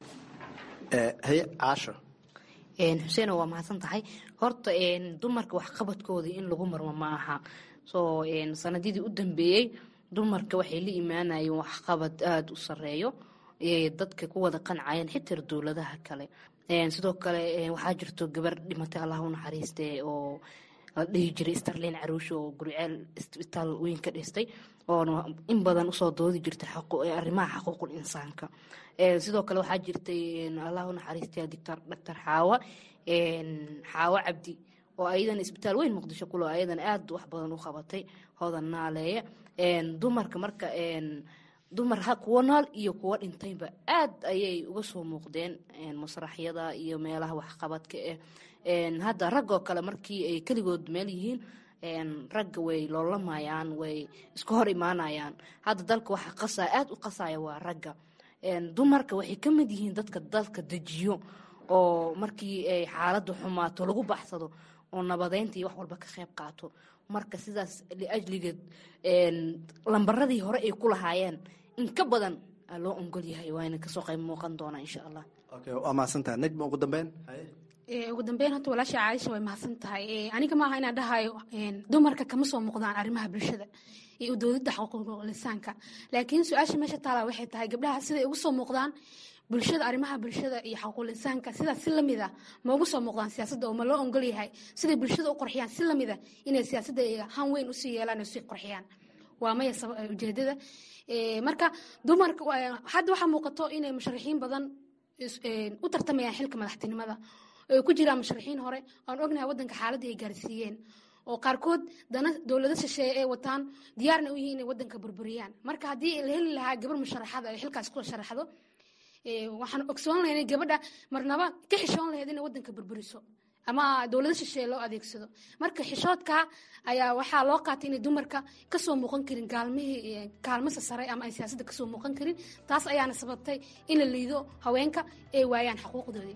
haye caasho xuseeno waa mahadsan tahay horta dumarka waxqabadkoodii in lagu marmo ma aha soo sanadidii u dambeeyey dumarka waxay la imaanayeen waxqabad aada u sareeyo dadka ku wada qancayeen xitaa dowladaha kale sidoo kale waxaa jirto gabar dhimatay allah u naxariiste oo la dhihi jiray starlin caruusho oo guriceel isbitaal weyn ka dhistay oona in badan usoo doodi jirtay arrimaha xaquuqul insaanka sidoo kale waxaa jirtay allah u naxariistay doctor xaawa xaawo cabdi oo ayadana isbitaal weyn muqdisho kulo ayadana aada wax badan u qabatay hoodan naaleeye dumarka marka dumar kuwo nool iyo kuwo dhintayba aad ayay uga soo muuqdeen masraxyada iyo meelaha waxqabadka ah hadda raggoo kale markii ay keligood meel yihiin ragga way loolamayaan way isku hor imaanayaan hadda dalka waxa qasaya aada u qasaya waa ragga dumarka waxay ka mid yihiin dadka dalka dejiyo oo markii ay xaaladda xumaato lagu baxsado oo nabadeynta iyo wax walba ka qayb qaato marka sidaas liajligeed lambaradii hore ay ku lahaayeen in ka badan loo ongol yahay waana kasoo qayb muuqan doonaa insha allah waa mahadsantaha najma ugu dambeyn ugu dambeyn horta walaasha caaisha way mahadsan tahay aniga maaha inaan dhahayo dumarka kama soo muuqdaan arrimaha bulshada iyo udoodida xuquuqul lisaanka laakiin su-aasha meesha taala waxay tahay gabdhaha siday ugu soo muuqdaan bulshada arrimaha bulshada iyo xaquuqul insaanka sidaas si lamid ah ma ugu soo muuqdaan siyaasadda oo ma loo ongol yahay siday bulshada u qorxiyaan si lamid ah inay siyaasadda han weyn usii yeelaan oo sii qorxiyaan waa maya ujeedada marka dumarka hadda waxaa muuqato inay musharaxiin badan u tartamayaan xilka madaxtinimada ay ku jiraan musharaxiin hore aan ognahay wadanka xaaladii ay gaarsiiyeen oo qaarkood dana dowlado shisheeye ay wataan diyaarna u yihiin inay wadanka burburiyaan marka haddii la heli lahaa gabar musharaxada ay xilkaas ku sharaxdo waxaan ogsoon lahay inay gabadha marnaba ka xishoon lahayd inay wadanka burburiso ama dowlado shisheeye loo adeegsado marka xishoodka ayaa waxaa loo qaatay inay dumarka kasoo muuqan karin gaalmihii kaalmasa sare ama ay siyaasadda kasoo muuqan karin taas ayaana sababtay in la liido haweenka ay waayaan xuquuqdoodii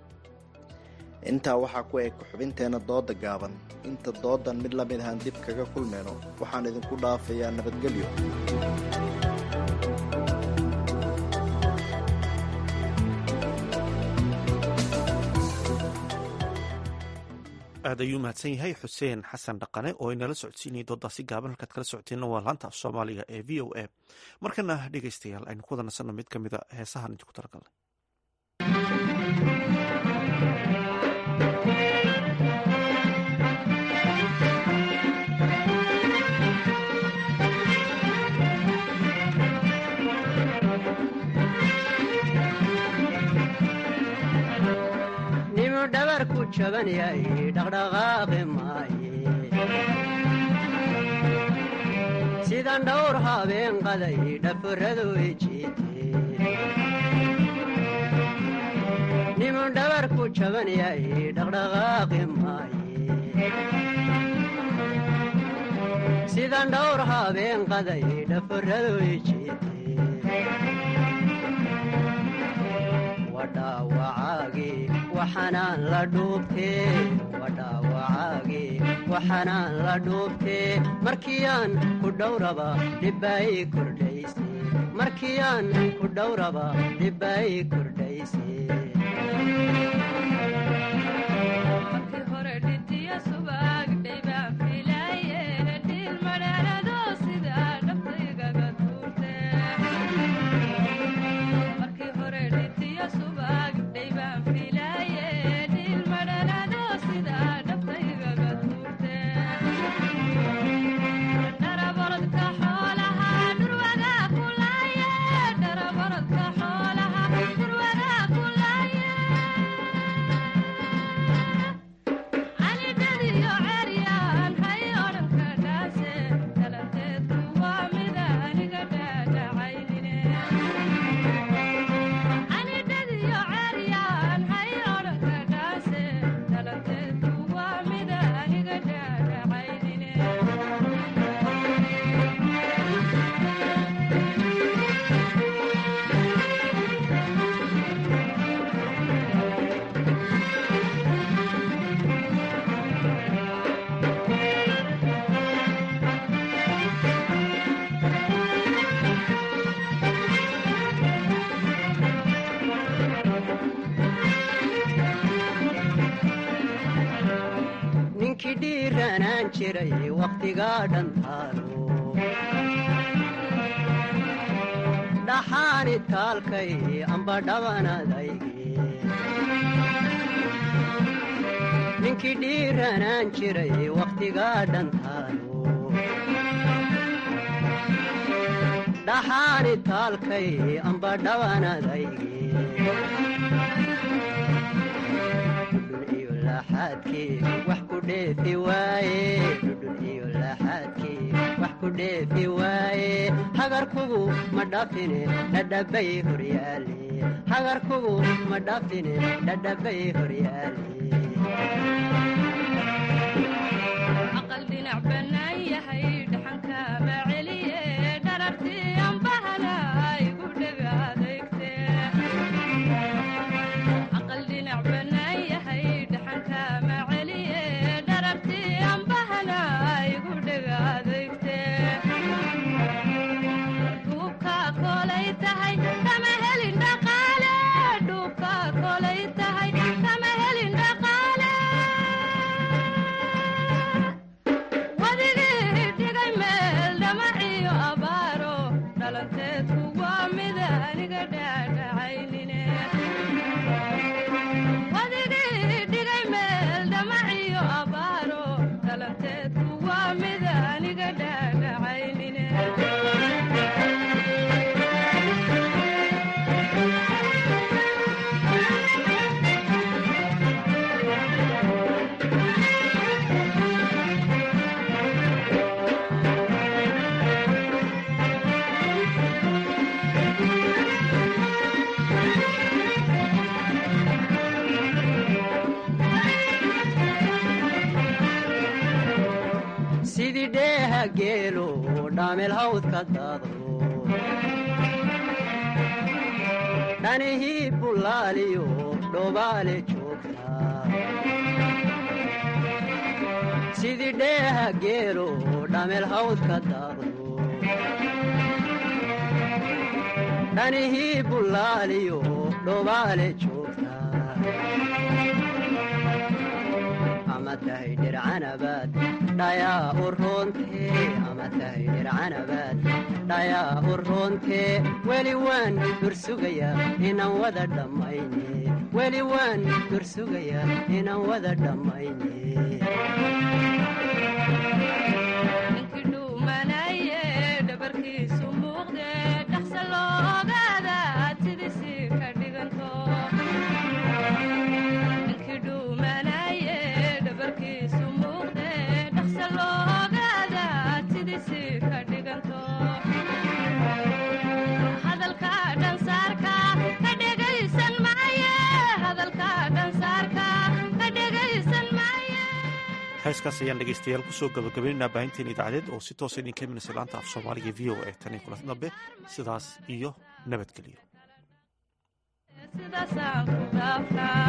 intaa waxaa ku eg xubinteena dooda gaaban inta doodan mid la mid ahaan dib kaga kulmayno waxaan idinku dhaafayaa nabadgelyo aad ayuu mahadsan yahay xuseen xasan dhaqane oo inala socodsiinayay doodaasi gaaban halkaad kala socoteenna waa laanta af soomaaliga ee v o a markana dhegaystayaal aynu ku wada nasanno mid ka mida heesahan idinku talagalnay nimu dhabarku jaban yahay dhaqdhaqaaqi maaye sidan dhowr habeen qaday dhaforadu ejiite nimu dhabarku jaban yahay dhaqdhaqaaqi maaye sidan dhowr habeen qaday dhaforadu ejiite wadhaawacaagi waxanaan la dhuubtee wadhaawacaagi waxanaan la dhuubtee markiyaan ku dhowraba dhibbaay kordhayse markiyaan ku dhowraba dhibbaay kordhayse ninkii dhiiranaan jiray wakhtigaa dhantaalo dhaxaani taalkay amba dhabanadayge ninkii dhiiranaan jiray wakhtigaa dhantaalo dhaxaani taalkay amba dhabanadayge wax ku dheefi waaye dhudhun iyo laaxaadkii wax ku dheefi waaye hagarkugu ma dhafine dhadhabay horyaale hagarkugu ma dhafine dhadhabay horyaale aqal dhinac bannaan yahay dhaxanka ma celiye dharartii ambahana igu dhega adeegte aqal dhinac bannaan yahay dhaxanka ma celiye dharartii ambahana igu dhega adeegte dhuubka kolay tahay kama helin dhaqaale dhuubka kolay tahay kama helin dhaqaale wadigii dhigay meel dhamaciyo abaaro dhalanteedku waa mid aniga dhaadhacaynine wadigii dhigay meel dhamaciyo abaaro dhalanteedku waa mid aniga dhaadhacaynine sidii dheeha geelo dhaamel hawdka daadlo dhanihii bullaaliyo dhobaale joogtaa sidii dheeha geelo dhaamel hawdka daadlo dhanihii bullaaliyo dhobaale joogtaa ama tahay dhircanabaad dhayaa u roontee ama tahay dhircanabaad dhayaa u roontee weli waan dursugayaa inaan wada dhammayne weli waan dursugayaa inaan wada dhammayne ninkii dhuumanaye dhabarkiisu muuqde dhaqsa loogaada sidiisii ka dhiganto ninkii dhuumanaye dhabarkiisu muuqde dhaqsa loogaada sidiisii ka dhiganto hadalka dhansaarka ka dhegaysan maaye hadalka dhansaarka ka dhegaysan maaye heeskaas ayaan dhegeystayaal kusoo gabagabaynaynaa baahinteen idaacadeed oo si toosa idinka imanaysa laanta af soomaaliga v o e tan iyo kulanti dambe sidaas iyo nabadgelyo sidaasaan ku dhaafnaa